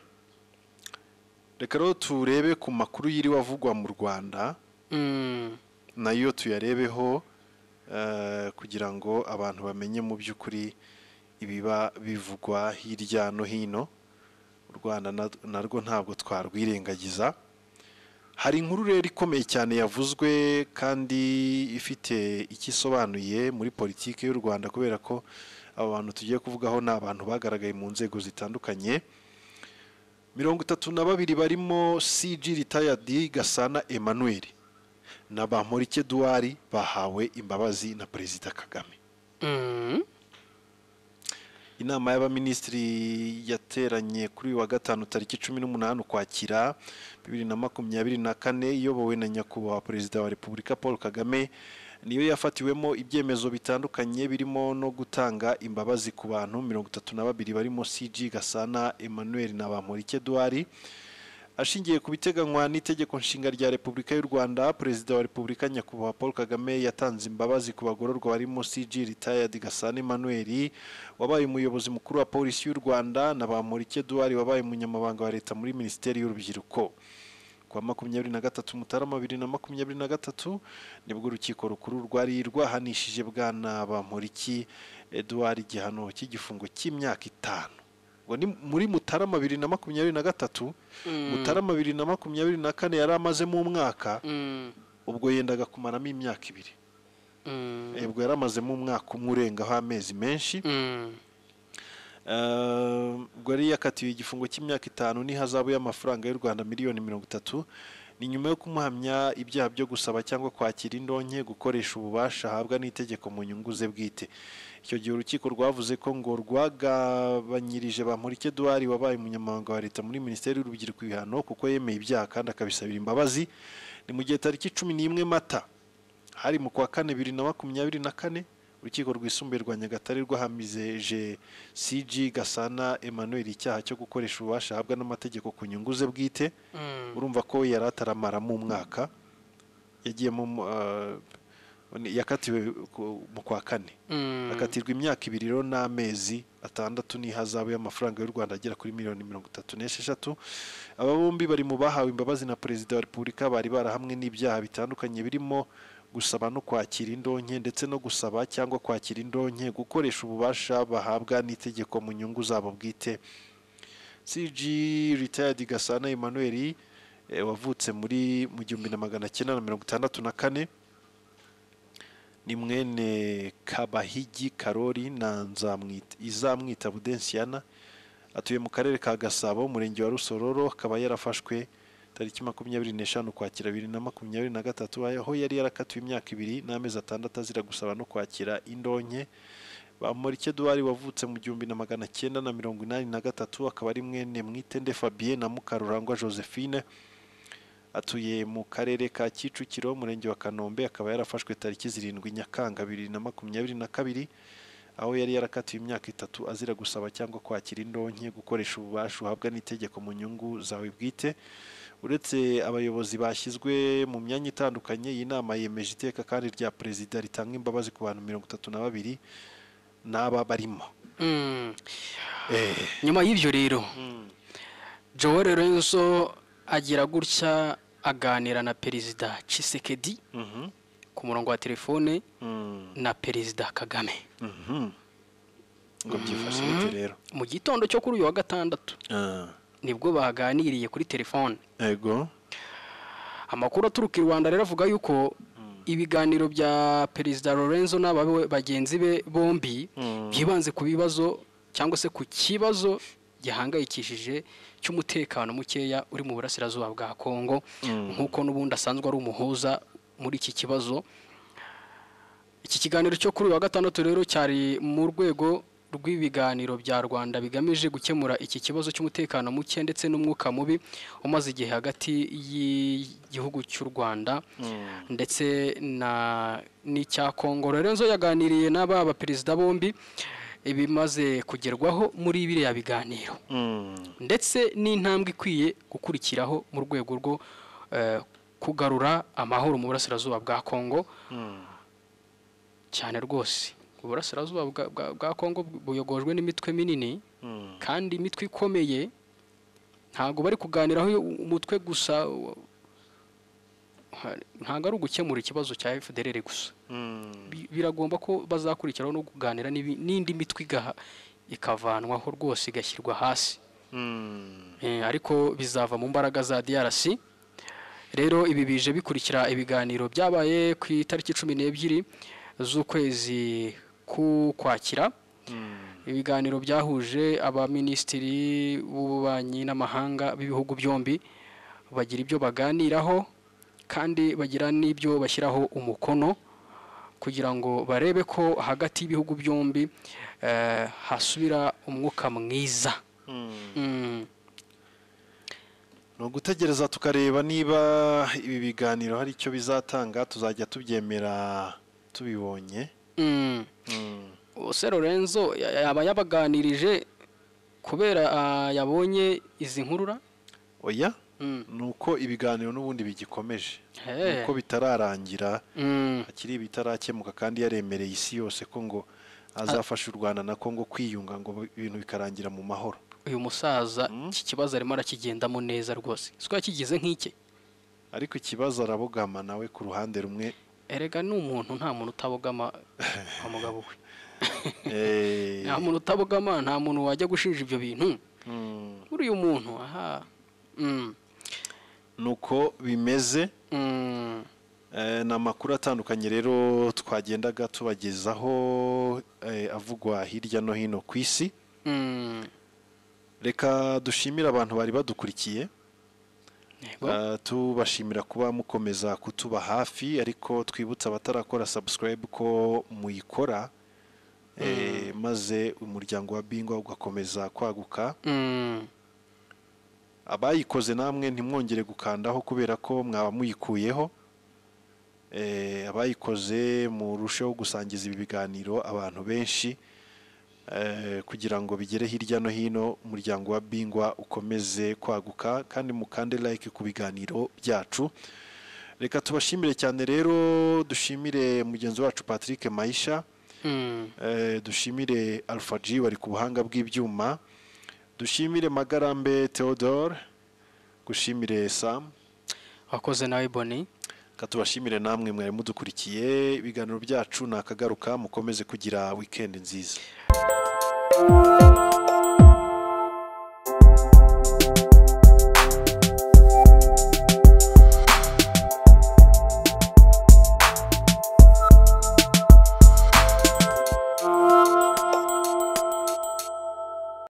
Speaker 1: reka rero turebe ku makuru yiriwe avugwa mu rwanda nayo tuyarebeho eh, kugira ngo abantu bamenye mu by'ukuri ibiba bivugwa hirya no hino u rwanda na- narwo ntabwo twarwirengagiza hari inkuru rero ikomeye cyane yavuzwe kandi ifite icyo isobanuye muri politiki y'u rwanda kubera ko aba bantu tugiye kuvugaho ni abantu bagaragaye mu nzego zitandukanye mirongo itatu na babiri barimo cg ritayadi gasana emmanuel na bamporike duwari bahawe imbabazi na perezida kagame
Speaker 2: Mm.
Speaker 1: inama y'abaminisitiri yateranye kuri uyu wa gatanu tariki cumi n'umunani ukwakira bibiri na makumyabiri na kane iyobowe na nyakubahwa perezida wa repubulika paul kagame niyo yafatiwemo ibyemezo bitandukanye birimo no gutanga imbabazi ku bantu mirongo itatu na babiri barimo cg gasana emmanuel na bamporike duwari ashingiye ku biteganywa n'itegeko nshinga rya repubulika y'u rwanda perezida wa repubulika nyakubahwa paul kagame yatanze imbabazi ku bagororwa barimo cg retired gasana emmanuel wabaye umuyobozi mukuru wa polisi y'u rwanda na bamporiki eduard wabaye umunyamabanga wa leta muri minisiteri y'urubyiruko kuwa makumyabiri na gatatu mutarama bibiri na makumyabiri na gatatu nibwo urukiko rukuru rwari rwahanishije bwana bamporiki eduard igihano cy'igifungo cy'imyaka itanu ngo ni muri mutarama bibiri na makumyabiri na gatatu mutarama bibiri na makumyabiri na kane yari amazemo umwaka
Speaker 2: Mm.
Speaker 1: ubwo yendaga kumaramo imyaka ibiri
Speaker 2: Mm.
Speaker 1: ubwo yari amazemo umwaka umwe urengaho amezi menshi
Speaker 2: Mm.
Speaker 1: Eh, ubwo yari yakatiwe igifungo cy'imyaka itanu n'ihazabu y'amafaranga y'u rwanda miliyoni mirongo itatu ni nyuma yo kumuhamya ibyaha byo gusaba cyangwa kwakira indonke gukoresha ububasha ahabwa n'itegeko mu nyungu ze bwite icyo gihe urukiko rwavuze ko ngo rwagabanyirije bamporike duwari wabaye umunyamabanga wa leta muri minisiteri y'urubyiruko ibihano kuko yemeye ibyaha kandi akabisabira imbabazi ni mu gihe tariki cumi n'imwe mata hari mu kwa kane bibiri na makumyabiri na kane urukiko rwisumbuye rwa nyagatare rwahamije cg gasana emmanuel icyaha cyo gukoresha ububasha ahabwa n'amategeko ku nyungu ze bwite
Speaker 2: Mm.
Speaker 1: urumva ko yari ataramaramo umwaka yagiyemo eh, yakatiwe ku- mu kwa kane
Speaker 2: Mm.
Speaker 1: akatirwa imyaka ibiri rero n'amezi atandatu n'ihazabu y'amafaranga y'u rwanda agera kuri miliyoni mirongo itatu n'esheshatu aba bombi bari mu bahawe imbabazi na perezida wa repubulika bari barahamwe n'ibyaha bitandukanye birimo gusaba no kwakira indonke ndetse no gusaba cyangwa kwakira indonke gukoresha ububasha bahabwa n'itegeko mu nyungu zabo bwite cg retired gasana emmanuel eh, wavutse muri mu gihumbi na magana cyenda na mirongo itandatu na kane ni mwene kabahigi karori na nzamwita izamwita budensiana atuye mu karere ka gasabo umurenge wa rusororo akaba yarafashwe tariki makumyabiri n'eshanu ukwakira bibiri na makumyabiri na gatatu aho yari yarakatiwe imyaka ibiri n'amezi atandatu azira gusaba no kwakira indonke bamurike duwari wavutse mu gihumbi na magana cyenda na mirongo inani na gatatu akaba ari mwene mwitende fabien na mukarurangwa josephine atuye mu karere ka kicukiro umurenge wa kanombe akaba yarafashwe tariki zirindwi nyakanga bibiri na makumyabiri na kabiri aho yari yarakatiwe imyaka itatu azira gusaba cyangwa kwakira indonke gukoresha ububasha uhabwa n'itegeko mu nyungu zawe bwite uretse abayobozi bashyizwe mu myanya itandukanye iyi nama yemeje iteka kandi rya perezida ritanga imbabazi ku bantu mirongo itatu na babiri n'aba barimo
Speaker 2: Mm.
Speaker 1: eh,
Speaker 2: nyuma y'ibyo rero joel lorenzo agira gutya aganira na perezida cisekedi
Speaker 1: mhm,
Speaker 2: ku murongo wa telefone
Speaker 1: mm,
Speaker 2: na perezida kagame
Speaker 1: mhm. ngo byifashe bite rero
Speaker 2: mu gitondo cyo kuri uyu wa gatandatu
Speaker 1: Ah,
Speaker 2: nibwo baganiriye kuri telefone
Speaker 1: ego
Speaker 2: amakuru aturuka i rwanda rero avuga yuko ibiganiro bya perezida lorenzo n'aba be- bagenzi be bombi
Speaker 1: Mm.
Speaker 2: byibanze ku bibazo cyangwa se ku kibazo gihangayikishije cy'umutekano mukeya uri mu burasirazuba bwa kongo nk'uko n'ubundi asanzwe ari umuhuza muri iki kibazo iki kiganiro cyo kuri uyu wa gatandatu rero cyari mu rwego rw'ibiganiro bya rwanda bigamije gukemura iki kibazo cy'umutekano muke ndetse n'umwuka mubi umaze igihe hagati y'igihugu cy'u rwanda ndetse na n'icya kongo lorenzo yaganiriye n'aba baperezida bombi ibimaze kugerwaho muri biriya biganiro ndetse n'intambwe ikwiye gukurikiraho mu rwego rwo eh, kugarura amahoro mu burasirazuba bwa kongo cyane rwose uburasirazuba bwa- bwa- bwa kongo buyogojwe n'imitwe minini kandi imitwe ikomeye ntabwo bari kuganiraho umutwe gusa ntabwo ari ugukemura ikibazo cya fdr gusa Bi- biragomba ko bazakurikiraho no kuganira n'ibi- n'indi mitwe igaha- ikavanwaho rwose igashyirwa hasi Eh, ariko bizava mu mbaraga za DRC rero ibi bije bikurikira ibiganiro byabaye ku itariki cumi n'ebyiri z'ukwezi k'ukwakira ibiganiro byahuje abaminisitiri b'ububanyi n'amahanga b'ibihugu byombi bagira ibyo baganiraho kandi bagira n'ibyo bashyiraho umukono kugira ngo barebe ko hagati y'ibihugu byombi eh, hasubira umwuka mwiza Mm.
Speaker 1: ni ugutegereza tukareba niba ibi biganiro hari icyo bizatanga tuzajya tubyemera tubibonye
Speaker 2: Mm.
Speaker 1: Mm.
Speaker 2: Ose Lorenzo ya- yaba yabaganirije kubera ah, yabonye izi nkurura
Speaker 1: oya
Speaker 2: Mm.
Speaker 1: ni uko ibiganiro n'ubundi bigikomeje
Speaker 2: Eh.
Speaker 1: ni uko bitararangira
Speaker 2: Mm.
Speaker 1: hakiri ibitarakemuka kandi yaremereye isi yose ko ngo azafasha u rwanda na kongo kwiyunga ngo ibintu bikarangira mu mahoro
Speaker 2: uyu musaza
Speaker 1: Mm.
Speaker 2: iki kibazo arimo arakigendamo neza rwose siko yakigize nk'ike
Speaker 1: ariko ikibazo arabogama nawe ku ruhande rumwe
Speaker 2: erega ni umuntu nta muntu utabogama wa mugabo we
Speaker 1: Eh,
Speaker 2: nta muntu utabogama nta muntu wajya gushinja ibyo bintu
Speaker 1: mm,
Speaker 2: uriya muntu aha Mm.
Speaker 1: ni uko bimeze
Speaker 2: Mm.
Speaker 1: Eh, ni amakuru atandukanye rero twagendaga tubagezaho eh, avugwa hirya no hino ku isi
Speaker 2: Mm.
Speaker 1: reka dushimire abantu bari badukurikiye
Speaker 2: Yego.
Speaker 1: Eh, tubashimira kuba mukomeza kutuba hafi ariko twibutsa abatarakora subscribe ko muyikora eh, maze umuryango wa bingwa ugakomeza kwaguka
Speaker 2: Mm.
Speaker 1: abayikoze namwe ntimwongere gukandaho kubera ko mwaba muyikuyeho Eh, abayikoze murusheho gusangiza ibi biganiro abantu benshi eh, kugira ngo bigere hirya no hino umuryango wa bingwa ukomeze kwaguka kandi mukande like ku biganiro byacu reka tubashimire cyane rero dushimire mugenzi wacu patrick mayisha
Speaker 2: Mm.
Speaker 1: Eh, dushimire Alpha G wari ku buhanga bw'ibyuma dushimire Magarambe Theodore gushimire Sam
Speaker 2: wakoze nawe boni
Speaker 1: katubashimire namwe mwari mudukurikiye ibiganiro byacu ni akagaruka mukomeze kugira weekend nziza